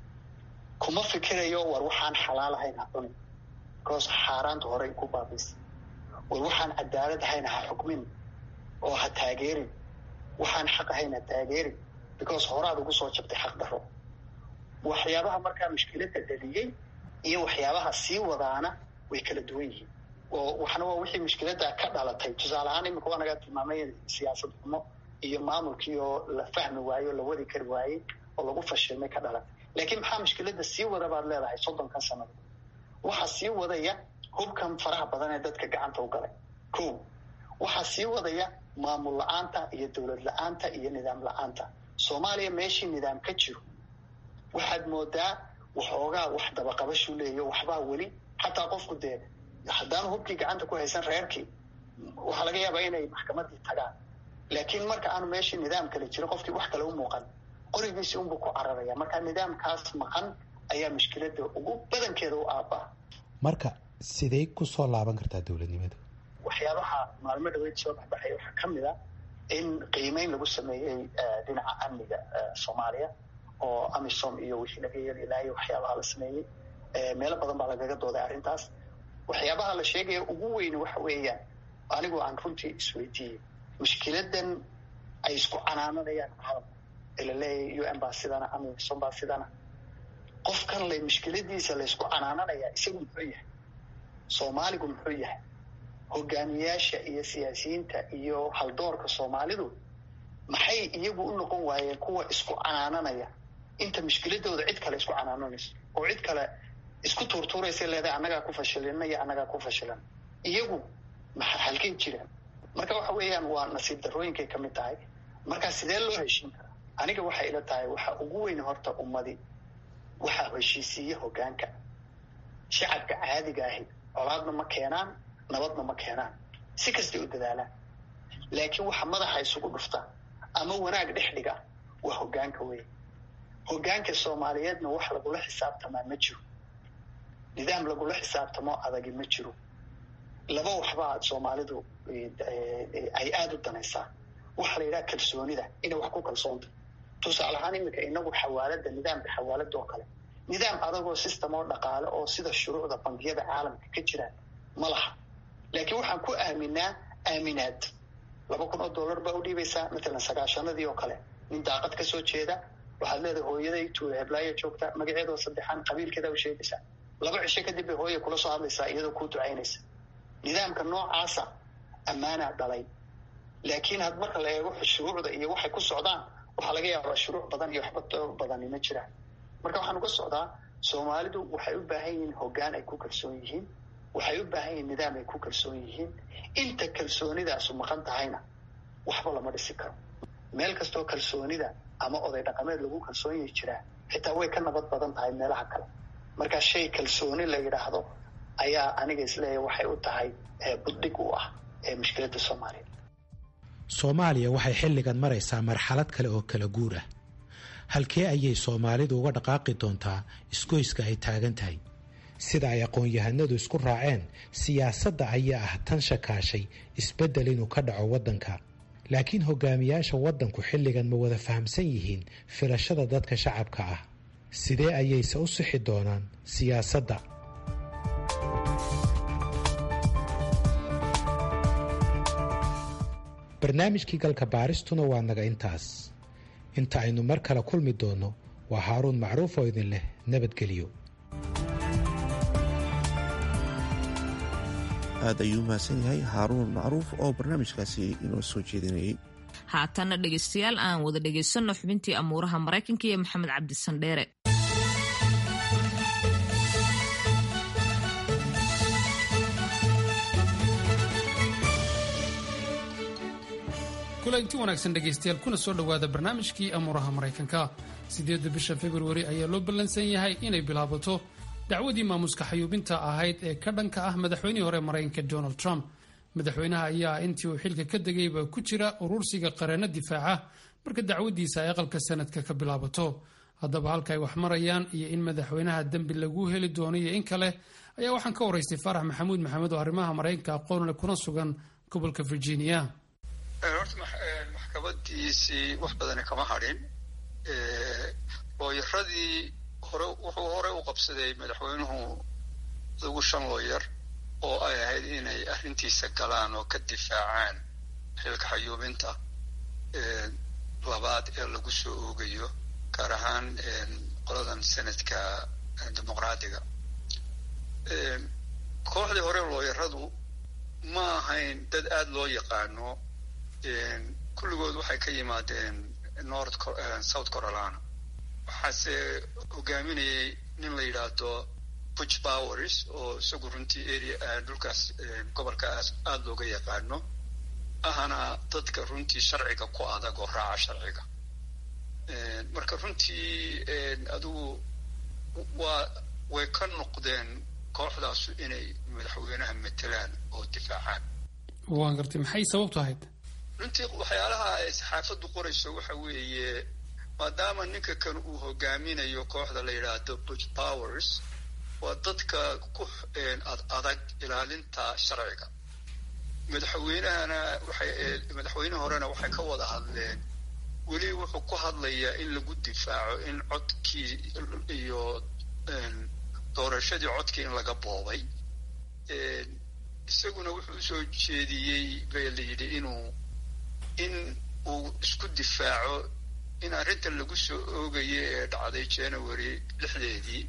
kuma fikirayo war waxaan xalaal ahayn ha cunin because xaaraanta horey ku baabiisa war waxaan cadaalad ahayn ha xukmin oo ha taageerin waxaan xaq ahayn ha taageerin because horaad ugu soo jabtay xaq daro waxyaabaha markaa mushkiladda dhaliyey iyo waxyaabaha sii wadaana way kala duwan yihiin oo waxna waa wixii mushkiladda ka dhalatay tusaale ahaan imika waa naga tilmaamay siyaasad xumo iyo maamulkii oo la fahmi waaye oo la wadi kari waayey oo lagu fashilmay ka dhalatay laakiin maxaa mushkiladda sii wada baad leedahay soddonkan sanado waxaa sii wadaya hubkan faraha badan ee dadka gacanta u galay ko waxaa sii wadaya maamul la-aanta iyo dowlad la-aanta iyo nidaam la-aanta soomaaliya meeshii nidaam ka jiro waxaad moodaa waxoogaa wax dabaqabashuu leeyo waxbaa weli xataa qofku dee haddaanu hubkii gacanta ku haysan reerkii waxaa laga yaabaa inay maxkamadii tagaan laakiin marka aanu meeshii nidaam kale jiro qofkii wax kale u muuqan qorigiisii unbuu ku cararaya marka nidaamkaas maqan ayaa mushkiladda ugu badankeeda u aabaa marka sidey ku soo laaban kartaa dowladnimadu waxyaabaha maalmo dhaweyd soo baxbaxay waxaa ka mid a in qiimeyn lagu sameeyey dhinaca amniga soomaaliya oo amisom iyo wixii laga yeeli ilaayo waxyaabaha la sameeyey meelo badan baa lagaga dooday arrintaas waxyaabaha la sheegaya ugu weyni waxa weeyaan anigoo aan runtii isweydiiyey mushkiladan ay isku canaananayaan caalamka ee la leeyahay u n baa sidana amisom baa sidana qofkan lay mushkiladiisa laysku canaananayaa isagu muxuu yahay soomaaligu muxuu yahay hogaamiyaasha iyo siyaasiyiinta iyo haldoorka soomaalidu maxay iyagu u noqon waayeen kuwa isku canaananaya inta mushkiladooda cid kale isku canaananayso oo cid kale isku tuurtuuraysa leedahay annagaa ku fashilina iyo annagaa ku fashilan iyagu maxa halkay jiraan marka waxa weeyaan waa nasiib darooyinkay ka mid tahay markaa sidee loo heshiin karaa aniga waxay ila tahay waxa ugu weyn horta ummadi waxaa heshiisiiya hogaanka shacabka caadiga ahi colaadna ma keenaan nabadna ma keenaan si kastay u dadaalaan laakiin waxa madaxa isugu dhufta ama wanaag dhex dhiga waa hogaanka weyn hogaanka soomaaliyeedna wax lagula xisaabtamaa ma jiro nidaam lagula xisaabtamo adagi ma jiro laba waxbaa soomaalidu ay aada u danaysaa waxaa la yidhaha kalsoonida inay wax ku kalsoonta tusaale ahaan iminka inagu xawaalada nidaamka xawaalada oo kale nidaam adagoo system oo dhaqaale oo sida shuruucda bangiyada caalamka ka jiraan ma laha laakiin waxaan ku aaminaa aaminaad laba kun oo dollar baa u dhiibaysaa matalan sagaashanadii oo kale nin daaqad ka soo jeeda waxaad leedahay hooyaday tuula heblaaya joogta magaceedoo saddexaan qabiilkeeda u sheegaysaa laba cisho kadib bay hooya kula soo hadlaysaa iyadoo kuu ducaynaysa nidaamka noocaasa ammaanaa dhalay laakiin had marka la eego shuruucda iyo waxay ku socdaan waxaa laga yaabaa shuruuc badan iyo waxba badani ma jiraan marka waxaan uga socdaa soomaalidu waxay u baahan yihiin hoggaan ay ku kalsoon yihiin waxay u baahan yihiin nidaam ay ku kalsoon yihiin inta kalsoonidaasu maqan tahayna waxba lama dhisi karo meel kastoo kalsoonida ama oday dhaqameed lagu kalsoon yahi jiraa xitaa way ka nabad badan tahay meelaha kale marka shay kalsooni la yidhaahdo ayaa aniga isleeyahay waxay u tahay buddhig u ah ee mushkiladda soomaaliya soomaaliya waxay xilligan maraysaa marxalad kale oo kala guur ah halkee ayay soomaalidu uga dhaqaaqi doontaa isgoyska ay taagan tahay sida ay aqoon-yahanadu isku raaceen siyaasadda ayaa ah tan shakaashay isbeddel inuu ka dhaco waddanka laakiin hogaamiyaasha waddanku xilligan ma wada fahamsan yihiin filashada dadka shacabka ah sidee ayayse u sixi doonaan siyaasadda barnaamijkii galka baaristuna waa naga intaas inta aynu mar kale kulmi doonno waa haaruun macruuf oo idin leh nabadgelyo aad ayuu mahadsan yahay haaruun macruuf oo barnaamijkaasi inoo soo jeedinayay haatana dhegaystayaal aan wada dhegaysanno xubintii amuuraha maraykanka iyo maxamed cabdisandheere kulanti wanaagsan dhegaystayaal kuna soo dhowaada barnaamijkii amuuraha maraykanka siddeedda bisha februari ayaa loo ballansan yahay inay bilaabato dacwadii maamuska xayuubinta ahayd ee ka dhanka ah madaxweynihii hore maraykanka donald trump madaxweynaha ayaa intii uu xilka ka degayba ku jira urursiga qareenno difaaca marka dacwadiisa ay aqalka sanadka ka bilaabato haddaba halka ay wax marayaan iyo in madaxweynaha dembi lagu heli doono iyo in kale ayaa waxaan ka waraystay faarax maxamuud maxamed oo arrimaha maraykanka aqoonle kuna sugan gobolka virginia horta maxkamadiisii wax badani kama hadhin looyaradii hore wuxuu hore u qabsaday madaxweynuhu lagu shan looyar oo ay ahayd inay arrintiisa galaan oo ka difaacaan xilka xayuubinta labaad ee lagu soo oogayo gaar ahaan qoladan senadka dimuqraadiga kooxdii hore looyaradu ma ahayn dad aada loo yaqaano kulligood waxay ka yimaadeen north south carolina waxaase hogaaminayay nin la yidhaahdo butch powers oo isagu runtii area dhulkaas gobolkaas aada looga yaqaano ahana dadka runtii sharciga ku adag oo raaca sharciga marka runtii adigu waa way ka noqdeen kooxdaasu inay madaxweynaha matelaan oo difaacaan waan gartay maxay sababtu ahayd runtii waxyaalaha ay saxaafaddu qorayso waxa weeye maadaama ninka kan uu hogaaminayo kooxda la yidhaahdo butch powers waa dadka ku ad adag ilaalinta sharciga madaxweynahana waxay madaxweyne horena waxay ka wada hadleen weli wuxuu ku hadlayaa in lagu difaaco in codkii iyo doorashadii codkii in laga boobay isaguna wuxuu usoo jeediyey bay la yidhi inuu in uu isku difaaco in arrintan lagu soo oogayo ee dhacday january lixdeedii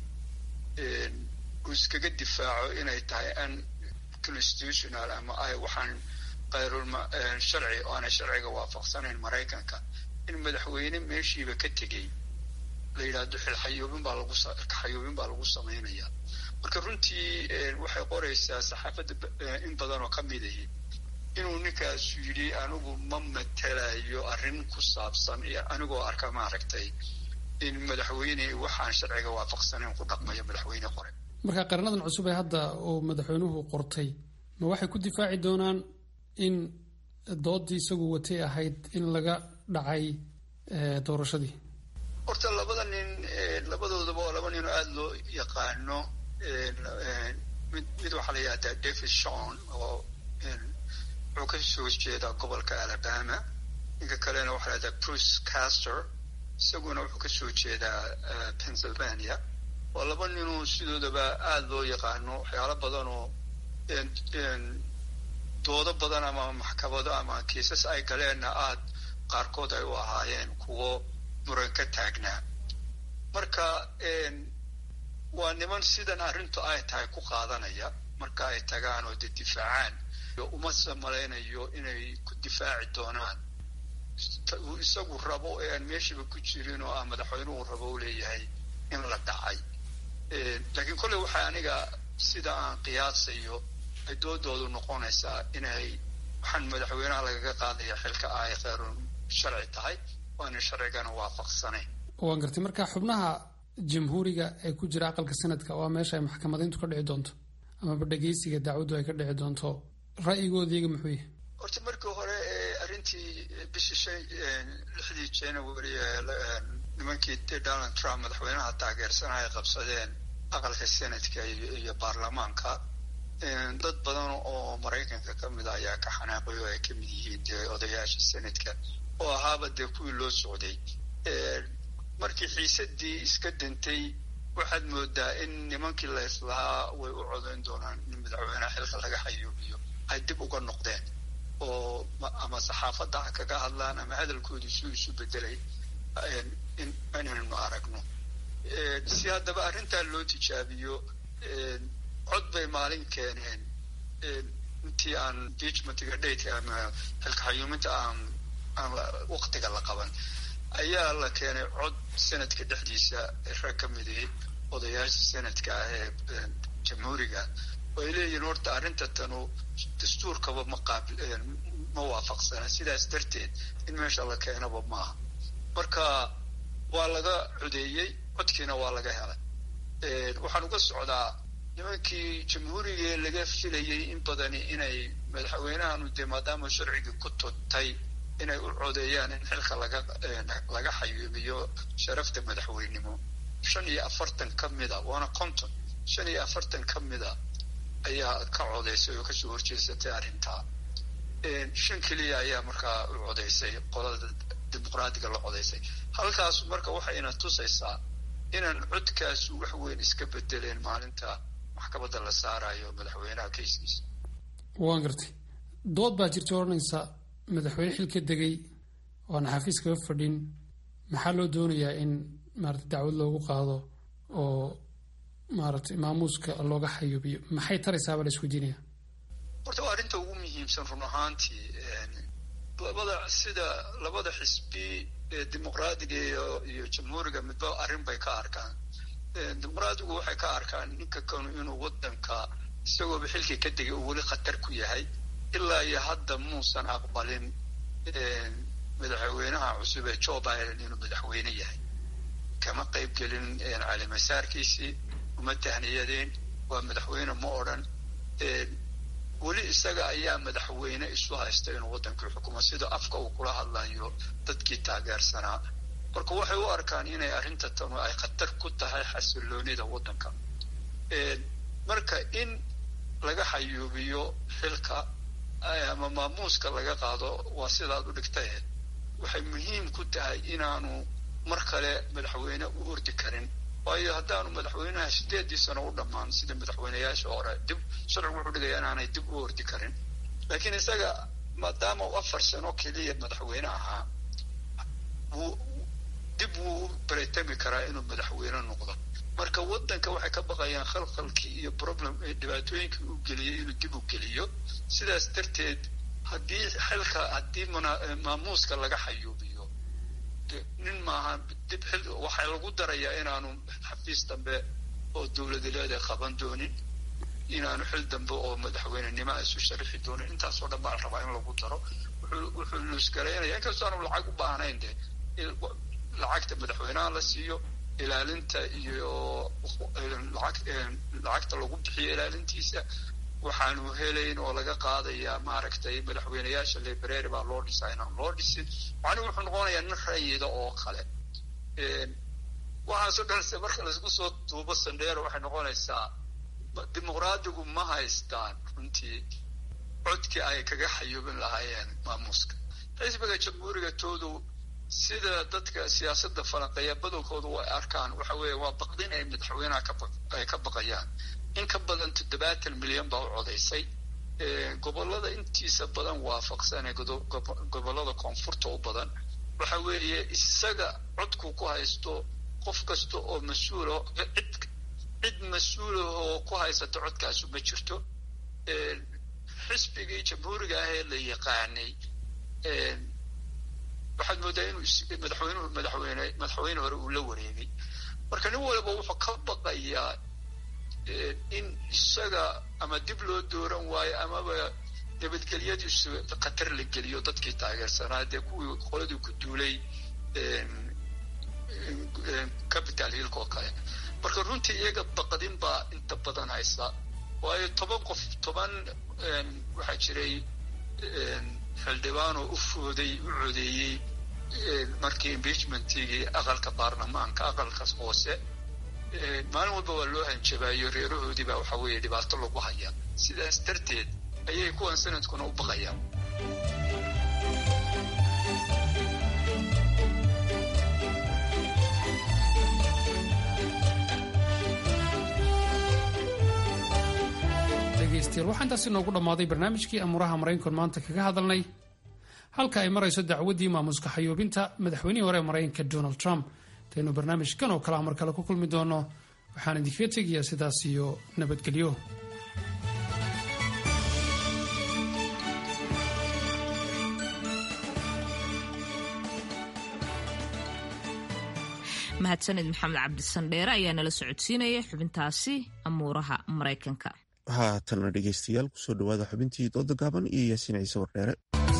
uu iskaga difaaco inay tahay an constitutional ama ay waxaan kayrul sharci oo aanay sharciga waafaqsanayn maraykanka in madaxweyne meeshiiba ka tegey la yidhaahdo xilxayuubin baa lagu xayuubin baa lagu samaynaya marka runtii waxay qoraysaa saxaafadda in badan oo ka mid ahi inuu ninkaasu yidhi anigu ma matelayo arrin ku saabsan iyo anigoo arka maaragtay in madaxweyne waxaan sharciga waafaqsanayn ku dhaqmayo madaxweyne qore marka qaranadan cusub ee hadda uu madaxweynuhu qortay ma waxay ku difaaci doonaan in doodii isagu watay ahayd in laga dhacay doorashadii horta labada nin labadoodaba oo laba nin oo aada loo yaqaano mid mid waxaa la yidhahdaa david shon oo wuxuu ka soo jeedaa gobolka alabama ninka kalena waxaa la yidhahdaa bruce caster isaguna wuxuu ka soo jeedaa pennsylvania waa laba ninoo sidoodaba aada loo yaqaano waxyaalo badan oo doodo badan ama maxkamado ama kiisas ay galeenna aada qaarkood ay u ahaayeen kuwo muran ka taagnaa marka waa niman sidan arrintu ay tahay ku qaadanaya marka ay tagaan oo de difaacaan uma samalaynayo inay ku difaaci doonaan uu isagu rabo ee aan meeshiiba ku jirin oo ah madaxweynuhu rabo u leeyahay in la dhacay laakiin kolley waxaa aniga sida aan qiyaasayo ay doodoodu noqonaysaa inay waxaan madaxweynaha lagaga qaadaya xilka ay kheyrun sharci tahay waana sharcigana waafaqsanayn waan gartay marka xubnaha jamhuuriga ee ku jira aqalka sanadka waa meesha ay maxkamadayntu ka dhici doonto amaba dhegeysiga dacwaddu ay ka dhici doonto ra'yigooda iyaga muxuu yahay horta markii hore arrintii bishii shan lixdii january nimankii donald trump madaxweynaha taageersana ay qabsadeen aqalka senatka iyo baarlamaanka dad badan oo maraykanka ka mid a ayaa ka xanaaqay oo ay ka mid yihiin dee odayaasha senatka oo ahaaba dee kuwii loo socday markii xiisadii iska dantay waxaad moodaa in nimankii la islahaa way u codayn doonaan in madaxweynaha xilka laga xayuubiyo ay dib uga noqdeen oo ama saxaafadda ha kaga hadlaan ama hadalkoodu suu isu bedelay inaynu aragno si haddaba arrintaa loo tijaabiyo cod bay maalin keeneen intii aan impeachmentiga dhateka ama xilka xayuuminta aan aan waktiga la qaban ayaa la keenay cod senadka dhexdiisa rag ka midii odayaasha senadka ah ee jamhuuriga oo ay leeyihiin horta arrinta tanu dastuurkaba ma qaabil ma waafaqsana sidaas darteed in meesha la keenaba maaha marka waa laga codeeyey codkiina waa laga helay waxaan uga socdaa nimankii jamhuurigee laga filayay in badani inay madaxweynahanu dee maadaama sharcigii ku tuntay inay u codeeyaan in xilka laga laga xayuubiyo sharafta madaxweynimo shan iyo afartan ka mida waana conton shan iyo afartan ka mida ayaa ka codeysay oo kasoo horjeesatay arrintaa shan keliya ayaa markaa u codeysay qolada dimuqraadiga la codeysay halkaas marka waxayna tusaysaa inaan codkaasu wax weyn iska bedeleen maalinta maxkamadda la saarayo madaxweynaha kayskiisa waan gartay dood baa jirta odhanaysa madaxweyne xil ka degay oan xafiis kaga fadhin maxaa loo doonayaa in maarata dacwad loogu qaado oo maaragtay maamuuska looga xayuubiyo maxay taraysaaba la isweydiinaya horta waa arrinta ugu muhiimsan run ahaantii labada sida labada xisbi ee dimuqraadiga iyo iyo jamhuuriga midba arrin bay ka arkaan dimuqraadigu waxay ka arkaan ninka kanu inuu waddanka isagooba xilkii ka degay uu weli khatar ku yahay ilaa iyo hadda muusan aqbalin madaxweynaha cusub ee joe biden inuu madaxweyne yahay kama qayb gelin calimasaarkiisii uma tahniyadeen waa madaxweyne ma odhan weli isaga ayaa madaxweyne isu haysta inuu waddankii xukumo sida afka uu kula hadlayo dadkii taageersanaa marka waxay u arkaan inay arrinta tanu ay khatar ku tahay xasiloonida waddanka marka in laga xayuubiyo xilka ama maamuuska laga qaado waa sidaad u dhigtae waxay muhiim ku tahay inaanu mar kale madaxweyne u ordi karin waayo haddaanu madaxweynaha sideedii sano u dhammaan sida madaxweyneyaasha hore dib sharcigu wuxuu dhigaya inaanay dib u ordi karin laakiin isaga maadaama uu afar sano keliya madaxweyne ahaa wuu dib wuu u baretami karaa inuu madaxweyne noqdo marka waddanka waxay ka baqayaan khalkhalkii iyo problem dhibaatooyinkii uu geliyey inuu dib u geliyo sidaas darteed haddii xilka haddii maamuuska laga xayuubiyo nin maaha dib xil waxaa lagu darayaa inaanu xafiis dambe oo dowladileed ay qaban doonin inaanu xil dambe oo madaxweynenimo isu sharixi doonin intaasoo dhan baa la rabaa in lagu daro wuxuu luusgaraynaya inkastoo aanu lacag u baahnayn de lacagta madaxweynaha la siiyo ilaalinta iyo lacagta lagu bixiyo ilaalintiisa waxaanu helayn oo laga qaadayaa maaragtay madaxweyneyaasha library baa loo dhisaa inaan loo dhisin macnuhu wuxuu noqonayaa nin rayida oo kale waxaasoo dhanse marka laisku soo duubo sandheero waxay noqonaysaa dimuqraadigu ma haystaan runtii codkii ay kaga xayuubin lahaayeen maamuuska xisbiga jamhuuriga toodu sida dadka siyaasadda falanqeeya badankoodu way arkaan waxa weeye waa baqdin ay madaxweynaha ay ka baqayaan in ka badan toddobaatan milyan baa u codaysay gobolada intiisa badan waafaqsan ee gobolada koonfurta u badan waxa weeye isaga codku ku haysto qof kasta oo mas-uula cid cid mas-uula oo ku haysata codkaasu ma jirto xisbigii jamhuuriga ah ee la yaqaanay waxaad moodaa inuu madaxweynuhu madaxweyne madaxweyne hore uu la wareegay marka nin waliba wuxuu ka baqayaa in isaga ama dib loo dooran waayo amaba nabadgelyadiisu khatar la geliyo dadkii taageersanaa dee kuwii qoladii ku duulay capital hillka oo kale marka runtii iyaga baqdin baa inta badan haysa waayo toban qof toban waxaa jiray xildhibaanoo u fooday u codeeyey markii impeachmentigii aqalka baarlamaanka aqalkaas hoose maalin walba waa loo hanjabaayo reerahoodii baa waxa weeye dhibaato lagu haya sidaas darteed ayay kuwan sanadkuna u baqayaan dhegaystayaal waxaa intaasi noogu dhammaaday barnaamijkii amuuraha maraykanku maanta kaga hadalnay halka ay marayso dacwaddii maamuska xayuubinta madaxweynihii hore ee maraykanka donald trump intaynu barnaamijkan oo kale ah mar kale ku kulmi doono waxaan idinkaga tegayaa sidaas iyo nabadgelyo mahadsanid maxamed cabdisandheere ayaa nala socodsiinaya xubintaasi amuuraha maraykanka haatanna dhegeystayaal kusoo dhawaada xubintii dooda gaaban iyo yaasiin ciise wardheere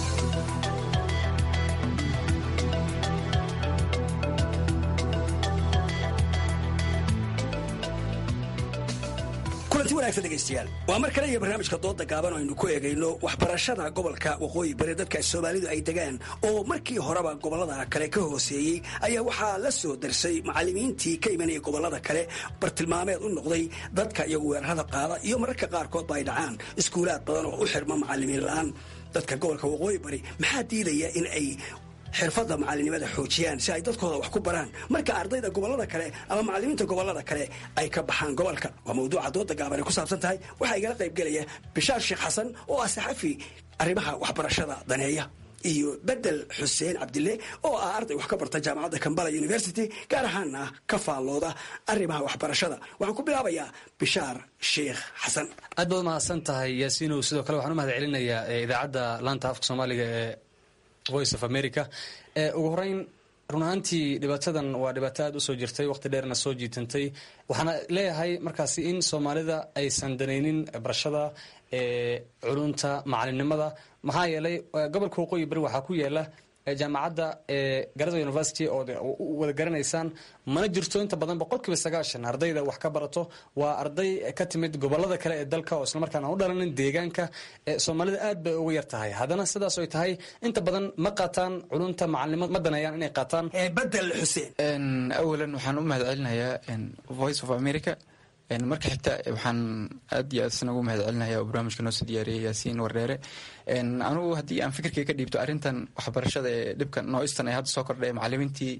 kulanti wanaagsan dhegaystayaal waa mar kale iyo barnaamijka dooda gaaban oo aynu ku eegayno waxbarashada gobolka waqooyi bari dadka soomaalidu ay degaan oo markii horeba gobollada kale ka hooseeyey ayaa waxaa la soo darsay macallimiintii ka imanaya gobollada kale bartilmaameed u noqday dadka iyagu weerarada qaada iyo mararka qaarkoodba ay dhacaan iskuulaad badan oo u xirma macallimiin la'aan dadka gobolka waqooyi bari maxaa diidaya in ay xirfadda macalinimada xoojiyaan si ay dadkooda wax ku baraan marka ardayda gobollada kale ama macallimiinta gobollada kale ay ka baxaan gobolka waa mawduuca dooda gaaban ay ku saabsan tahay waxaa igala qayb gelaya bishaar sheekh xasan oo ah saxafi arrimaha waxbarashada daneeya iyo bedel xuseen cabdille oo ah arday wax ka barta jaamacadda kambala university gaar ahaana ka faallooda arrimaha waxbarashada waxaan ku bilaabayaa bishaar sheekh xasan aad baad mahadsan tahay yaasiinow sidoo kale waxaan u mahad celinayaa idaacadda laanta afka soomaaliga ee voice of america ugu horeyn run ahaantii dhibaatadan waa dhibaato aad usoo jirtay waqti dheerna soo jiitantay waxaana leeyahay markaasi in soomaalida aysan danaynin barashada culunta macalinimada maxaa yeelay gobolka waqooyi bari waxaa ku yaala jaamacadda garada university oo wada garanaysaan mana jirto inta badan boqolkiiba sagaashan ardayda wax ka barato waa arday ka timid gobolada kale ee dalka oo islamarkaan aan u dhalanin deegaanka soomaalida aad bay uga yar tahay haddana sidaas ay tahay inta badan ma qaataan culunta macalinimo ma daneeyaan inay qaataan bedel xuseen awalan waxaan u mahad celinayaa voice of america marka xigta waxaan aad iyo aad isna ugu mahad celinaya oo barnaamijka noo soo diyaariyay yaasiin wardheere anugu haddii aan fikirkay ka dhiibto arrintan waxbarashada ee dhibka nooistan ee hadda soo kordhay macallimiintii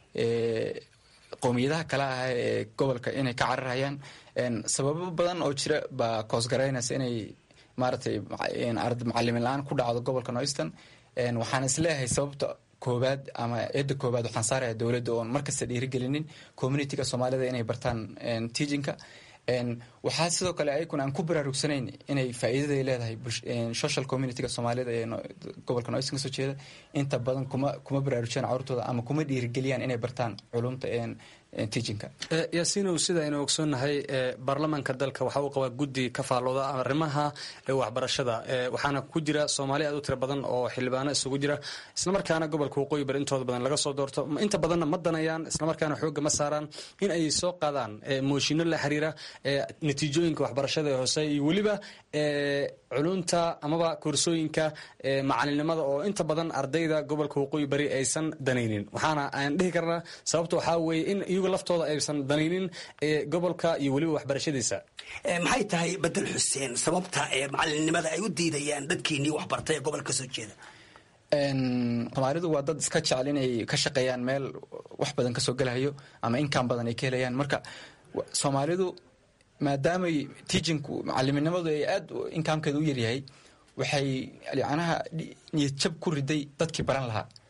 qowmiyadaha kale ah ee gobolka inay ka cararayaan sababo badan oo jira baa koosgaraynaysa inay maaragtay macalimin la-aan ku dhacdo gobolka nooistan waxaan isleeyahay sababta koobaad ama eedda koobaad waxaan saaraya dowladda oon markasta dhiirigelinin communitiga soomaalida inay bartaan teachinka waxaa sidoo kale ayaguna aan ku baraarugsanayn inay faa'iidaday leedahay social communityga soomaalida ee gobolka noisan kasoo jeeda inta badan kuma kuma baraarujiyaan carurtooda ama kuma dhiirigeliyaan inay bartaan culumta teachinka yaasiinow sida aynu ogsoonnahay baarlamaanka dalka waxa uu qabaa guddi ka faallooda arrimaha waxbarashada waxaana ku jira soomaali aad u tiro badan oo xildhibaano isugu jira islamarkaana gobolka waqooyi bari intooda badan laga soo doorto inta badanna ma danayaan islamarkaana xoogga ma saaraan in ay soo qaadaan mooshinno la xiriira natiijooyinka waxbarashada ee hoose iyo weliba culunta amaba koorsooyinka macalinimada oo inta badan ardayda gobolka waqooyi bari aysan danaynin waxaana aan dhihi karnaa sababta waxaa weeye in iyagu laftooda aysan danaynin gobolka iyo weliba waxbarashadiisa maxay tahay bedel xuseen sababta ee macalinimada ay u diidayaan dadkiinii waxbartay ee gobolka kasoo jeeda soomaalidu waa dad iska jecel inay ka shaqeeyaan meel wax badan kasoo gelahayo ama inkaan badan ay ka helayaan marka soomaalidu maadaamay teachinku macaliminimadu ay aad inkaamkeeda u yaryahay waxay yanaha niyad jab ku riday dadkii baran lahaa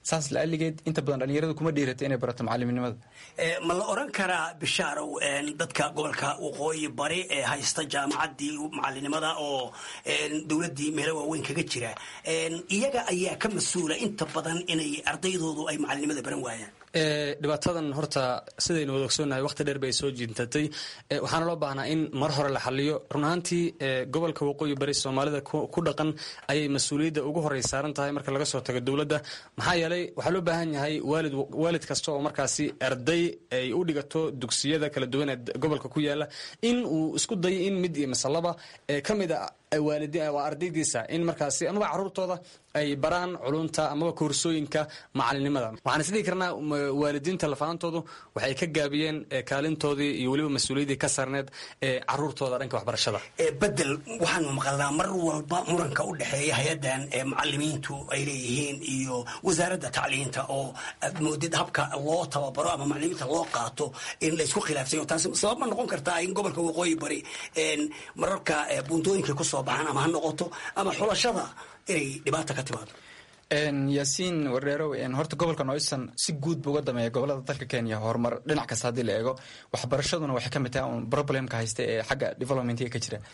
saas la-aligeed inta badan dhalinyaradu kuma dhiirata inay barato macaliminimada ma la oran karaa bishaarow dadka gobolka waqooyi bari ee haysta jaamacaddii macalinimada oo dowladdii meelo waaweyn kaga jira iyaga ayaa ka mas-uula inta badan inay ardaydoodu ay macalinimada baran waayaan dhibaatadan horta sidaynu wada ogsoonnahay waqti dheer bay soo jiintatay waxaana loo baahnaa in mar hore la xaliyo run ahaantii gobolka waqooyi bari soomaalida ku dhaqan ayay mas-uuliyadda ugu horey saaran tahay marka laga soo tago dowladda maxaa yeelay waxaa loo baahan yahay waalid waalid kasta oo markaasi arday ay u dhigato dugsiyada kala duwan ee gobolka ku yaala in uu isku dayo in mid iyo masalaba ka mid a waa ardaydiisa in markaasi amaba caruurtooda ay baraan culunta amaba koorsooyinka macalinimada waxaan isdhihi karnaa waalidiinta lafaantoodu waxay ka gaabiyeen kaalintoodii iyo weliba mas-uuliyaddii ka sarneed ee caruurtooda dhanka waxbarashada bedel waxaanu maqalnaa mar walba muranka u dhexeeya hay-addan ee macalimiintu ay leeyihiin iyo wasaaradda tacliinta oo aad moodid habka loo tababaro ama macalimiinta loo qaato in laysku khilaafsayo taasi sabab ma noqon kartaa in gobolka waqooyi bari mararka buuntooyinka kusoo baxaan ama ha noqoto ama xulashada inay dhibaata ka timaado yaasiin wardheerow horta gobolka noyston si guud bu uga dameeya gobolada dalka kenya horumar dhinac kasta haddii la eego waxbarashaduna waxay ka mid tahay un problemka haysta ee xagga developmentiga ka jira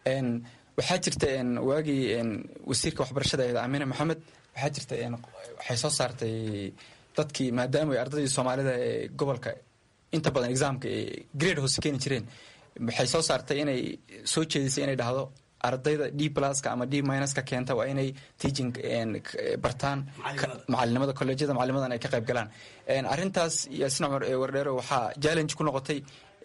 waxaa jirta waagii wasiirka waxbarashada eed amine maxamed waxaa jirta waxay soo saartay dadkii maadaama ay ardaydii soomaalida ee gobolka inta badan exaamka grade hoose keeni jireen waxay soo saartay inay soo jeedisay inay dhahdo ardayda d pluska ama d minuska keenta waa inay teaching bartaan macalinimada colleejyada macalinimadan ay ka qayb galaan arrintaas yaasin cumar ee wardheero waxaa challenge ku noqotay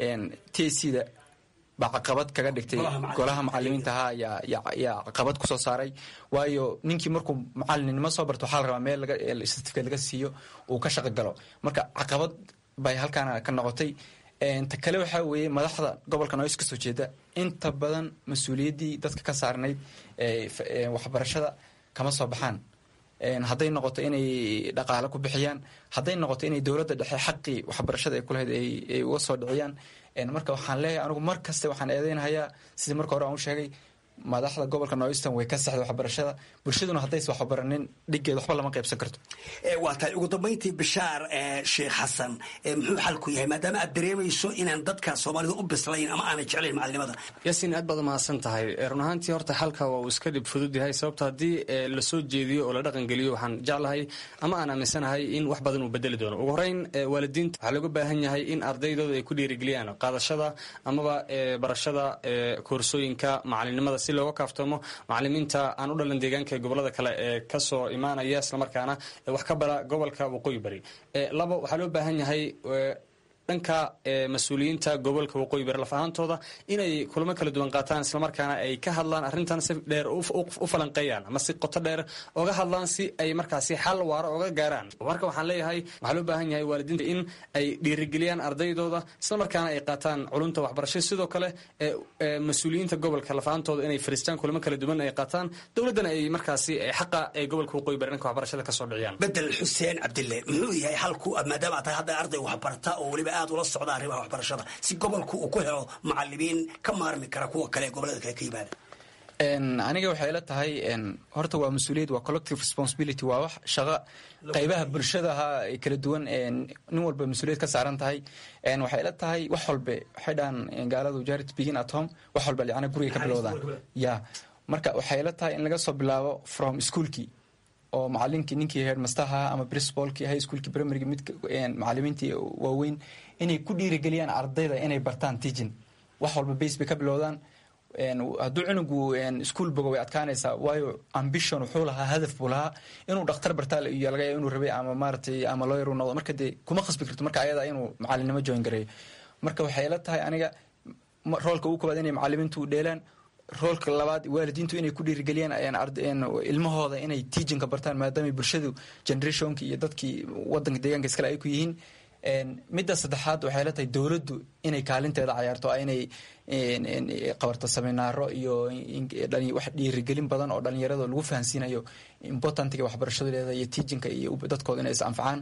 t c da baa caqabad kaga dhigtay golaha macalimiinta ahaa yaa caqabad kusoo saaray waayo ninkii markuu macalinimo soo barto waxaa la rabaa meel certificate laga siiyo uu ka shaqo galo marka caqabad bay halkaana ka noqotay ta kale waxaa weeye madaxda gobolka noys kasoo jeeda inta badan mas-uuliyaddii dadka ka saarnayd waxbarashada kama soo baxaan hadday noqoto inay dhaqaale ku bixiyaan hadday noqoto inay dowladda dhexe xaqii waxbarashada ay kulahayd ay uga soo dhiciyaan marka waxaan leeyahay anigu mar kaste waxaan eedeynahayaa sidii marka hore aan u sheegay madaxda gobolka noyston way ka sexda waxbarashada bulshaduna haddays waxbaranin dhiggeed waxba lama qaybsan karto waa tahay ugu dambayntii bishaar sheekh xasan muxuu xalku yahay maadaama aad dareemayso inaan dadka soomaalida u bislayn ama aanay jeclayn macalinimada yaasiin aad baad umahadsan tahay run ahaantii horta xalka waa uu iska dhib fudud yahay sababto haddii lasoo jeediyo oo la dhaqan geliyo waxaan jeclahay ama aan aaminsanahay in wax badan uu bedeli doono ugu horeyn waalidiinta waxaa looga baahan yahay in ardaydooda ay ku dhiirigeliyaan qaadashada amaba barashada koorsooyinka macalinimada si looga kaaftoomo macalimiinta aan u dhalan deegaanka gobolada kale ee kasoo imaanaya islamarkaana wax ka bara gobolka waqooyi bari labo waxaa loo baahan yahay dhanka mas-uuliyiinta gobolka waqooyi bari laf ahaantooda inay kulamo kala duwan qaataan islamarkaana ay ka hadlaan arrintan si dheer u falanqeeyaan ama si qoto dheer oga hadlaan si ay markaasi xal waaro oga gaaraan marka waxaan leeyahay waxaa loo baahan yahay waalidiinta in ay dhiirigeliyaan ardaydooda islamarkaana ay qaataan culunta waxbarashada sidoo kale mas-uuliyiinta gobolka laf ahaantooda inay fariistaan kulamo kala duwan ay qaataan dowladdana ay markaasi xaqa ee gobolka waqooyi bari dhanka waxbarashada kasoo dhiciyaan bedel xuseen cabdille muxuu yahay xalku maadaama tahay hadda arday waxbarata oo weliba aad ula socda arrimaha waxbarashada si gobolku uu ku helo macalimiin ka maarmi kara kuwa kale ee gobolada kale ka yimaada aniga waxay ila tahay horta waa mas-uuliyad waa collective responsibility waa wax shaqo qaybaha bulshadaha ay kala duwan nin walba mas-uuliyad ka saaran tahay waxay ila tahay wax walbe waxay dhahaan gaaladu jarit begin at home wax walba yacni guriga ka bilowdaan ya marka waxay ila tahay in laga soo bilaabo from schoolkii oo macalinkii ninkii headmasterha ama principalkii high schoolkii primaryga mid macalimiintii waaweyn inay ku dhiirigeliyaan ardayda inay bartaan teaching wax walba base bay ka bilowdaan hadduu cunugu ischool bogo way adkaanaysaa waayo ambition wuxuu lahaa hadaf buu lahaa inuu dhakhtar bartaa iyo laga yaaba inuu rabay ama maaratay ama lawyer uu noqdo marka dee kuma khasbi karto marka ayada inuu macalinimo join gareeyo marka waxay la tahay aniga roolka ugu koobaad inay macalimiintu dheelaan roolka labaad waalidiintu inay ku dhiirigeliyaan ilmahooda inay teachinka bartaan maadaama bulshadu generationka iyo dadkii wadanka deegaanka iskale ay ku yihiin midda saddexaad waxay la tahay dowladdu inay kaalinteeda cayaarto inay qabarto seminaaro iyo wax dhiirigelin badan oo dhalinyarada lagu fahansiinayo importantiga waxbarashadeeda iyo teachinka iyo dadkooda inay is anfacaan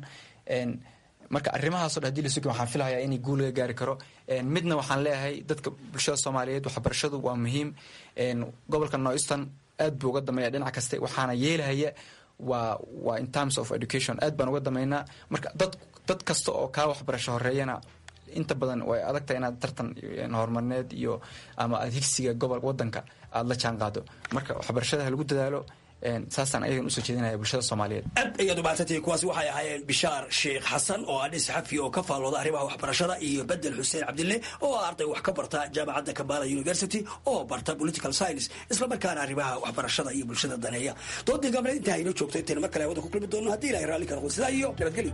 marka arrimahaaso dhan hadii lasugi waxaan filahayaa inay guul laga gaari karo midna waxaan leeyahay dadka bulshada soomaaliyeed waxbarashadu waa muhiim gobolka noyston aad buu uga dameeya dhinac kaste waxaana yeelahaya waa waa in terms of education aad baan uga damaynaa marka dad dad kasta oo kaa waxbarasho horeeyana inta badan way adagtahay inaad tartan horumarneed iyo ama aad higsiga gobol wadanka aada la jaan qaado marka waxbarashada ha lagu dadaalo saasaan ayagan usoo jeedinaya bulshada soomaaliyeed aad ayaad umahadsantay kuwaasi waxay ahaayeen bishaar sheekh xasan oo adhis xafi oo ka faallooda arrimaha waxbarashada iyo bedel xuseen cabdille oo ah arday wax ka barta jaamacadda kabala university oo barta political science islamarkaana arrimaha waxbarashada iyo bulshada daneeya doodii gaableed intaa inoo joogto intayna mar kale hawada ku kulmi doono haddii ilahay raalli ka noqdo sidaa iyo nabadgelyo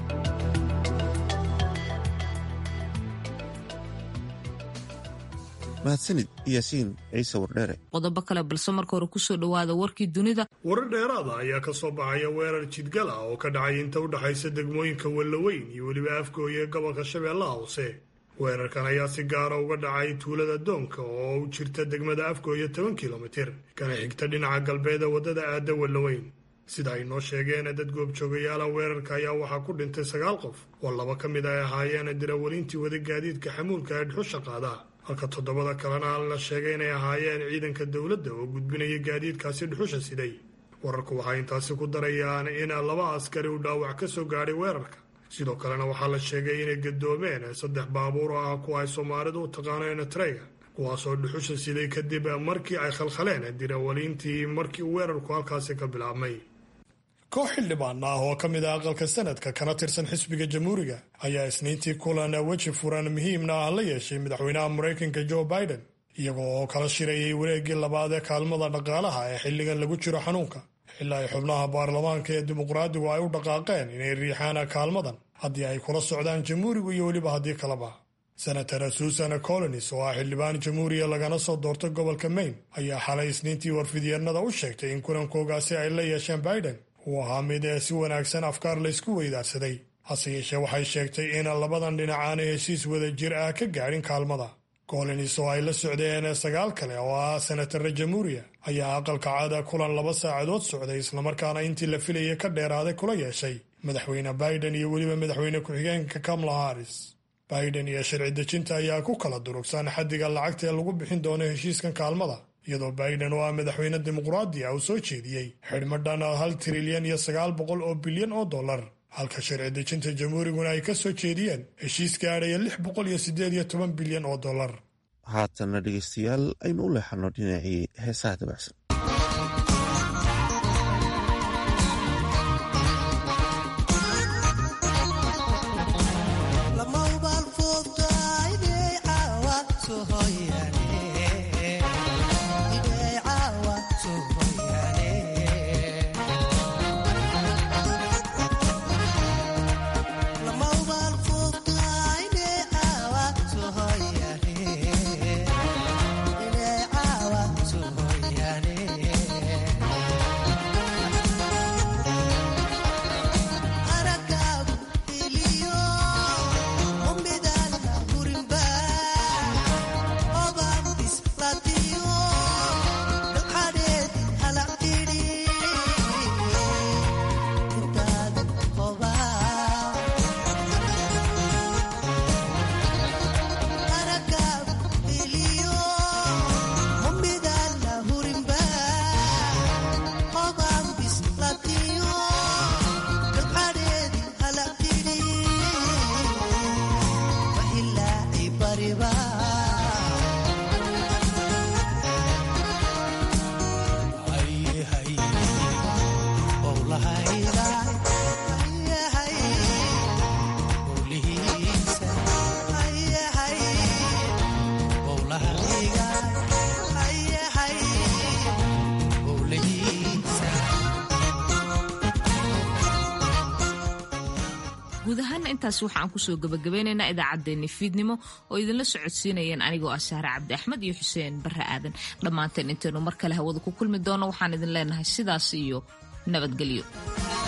mahadsanid yaasiin ciise wardheere qodobo kale balse marka hore kusoo dhowaada warkii dunida warar dheeraada ayaa ka soo baxaya weerar jidgal ah oo ka dhacay inta u dhexaysa degmooyinka wellaweyn iyo weliba afgooye ee gobolka shabeellaha hoose weerarkan ayaa si gaara uga dhacay tuulada doonka oo u jirta degmada afgooye toban kilomitir kana xigta dhinaca galbeed ee waddada aada wellaweyn sida ay noo sheegeen dad goobjoogayaala weerarka ayaa waxaa ku dhintay sagaal qof oo laba ka mid ay ahaayeen dirawalintii wada gaadiidka xamuulka ee dhuxusha qaada halka toddobada kalena la sheegay inay ahaayeen ciidanka dowladda oo gudbinaya gaadiidkaasi dhuxusha siday wararku waxay intaasi ku darayaan in laba askari uu dhaawac ka soo gaadhay weerarka sidoo kalena waxaa la sheegay inay gadoomeen saddex baabuur oo ah kuwa ay soomaalidu u taqaaneen treyga kuwaasoo dhuxusha siday kadib markii ay khalkhaleen dirawaliintii markii uu weerarku halkaasi ka bilaabmay koox xildhibaan ah oo ka mid ah aqalka sanadka kana tirsan xisbiga jamhuuriga ayaa isniintii kulan weji furan muhiimna ah la yeeshay madaxweynaha maraykanka joe biden iyagoo oo kala shirayay wareeggii labaad ee kaalmada dhaqaalaha ee xilligan lagu jiro xanuunka xilaa ay xubnaha baarlamaanka ee dimuqraadigu ay u dhaqaaqeen inay riixaan kaalmadan haddii ay kula socdaan jamhuurigu iyo weliba haddii kaleba senator susan colonis oo ah xildhibaan jamhuuriya lagana soo doortay gobolka maine ayaa xalay isniintii warfidyeennada u sheegtay in kulankoogaasi ay la yeesheen biden uu ahaa mid ee si wanaagsan afkaar laysku weydaarsaday hase yeeshee waxay sheegtay in labadan dhinac aanay heshiis wada jir ah ka gaadhin kaalmada colonis oo ay la socdeen sagaal kale oo ah senatara jamhuuriya ayaa aqalka caada kulan laba saacadood socday islamarkaana intii la filayay ka dheeraaday kula yeeshay madaxweyne biden iyo weliba madaxweyne ku-xigeenka kamala haris biden iyo sharci dejinta ayaa ku kala durugsan xaddiga lacagta ee lagu bixin doono heshiiskan kaalmada iyadoo biden oo ah madaxweyne dimuqraadi ah uu soo jeediyey xidhmadhan hal trilyan iyo sagaal boqol oo bilyan oo dollar halka sharci dejinta jamhuuriguna ay ka soo jeediyeen heshiis gaadhaya lix boqol iyo siddeed iyo toban bilyan oo dollar haatana dhegeystayaal aynu u leexano dhinacii heesaha dabacsan guud ahaana intaas waxaan kusoo gabagabeynaynaa idaacaddeenni fiidnimo oo idinla socodsiinayeen anigoo ah sahre cabdi axmed iyo xuseen barre aadan dhammaanteen intaynu mar kale hawada ku kulmi doono waxaan idin leenahay sidaas iyo nabadgelyo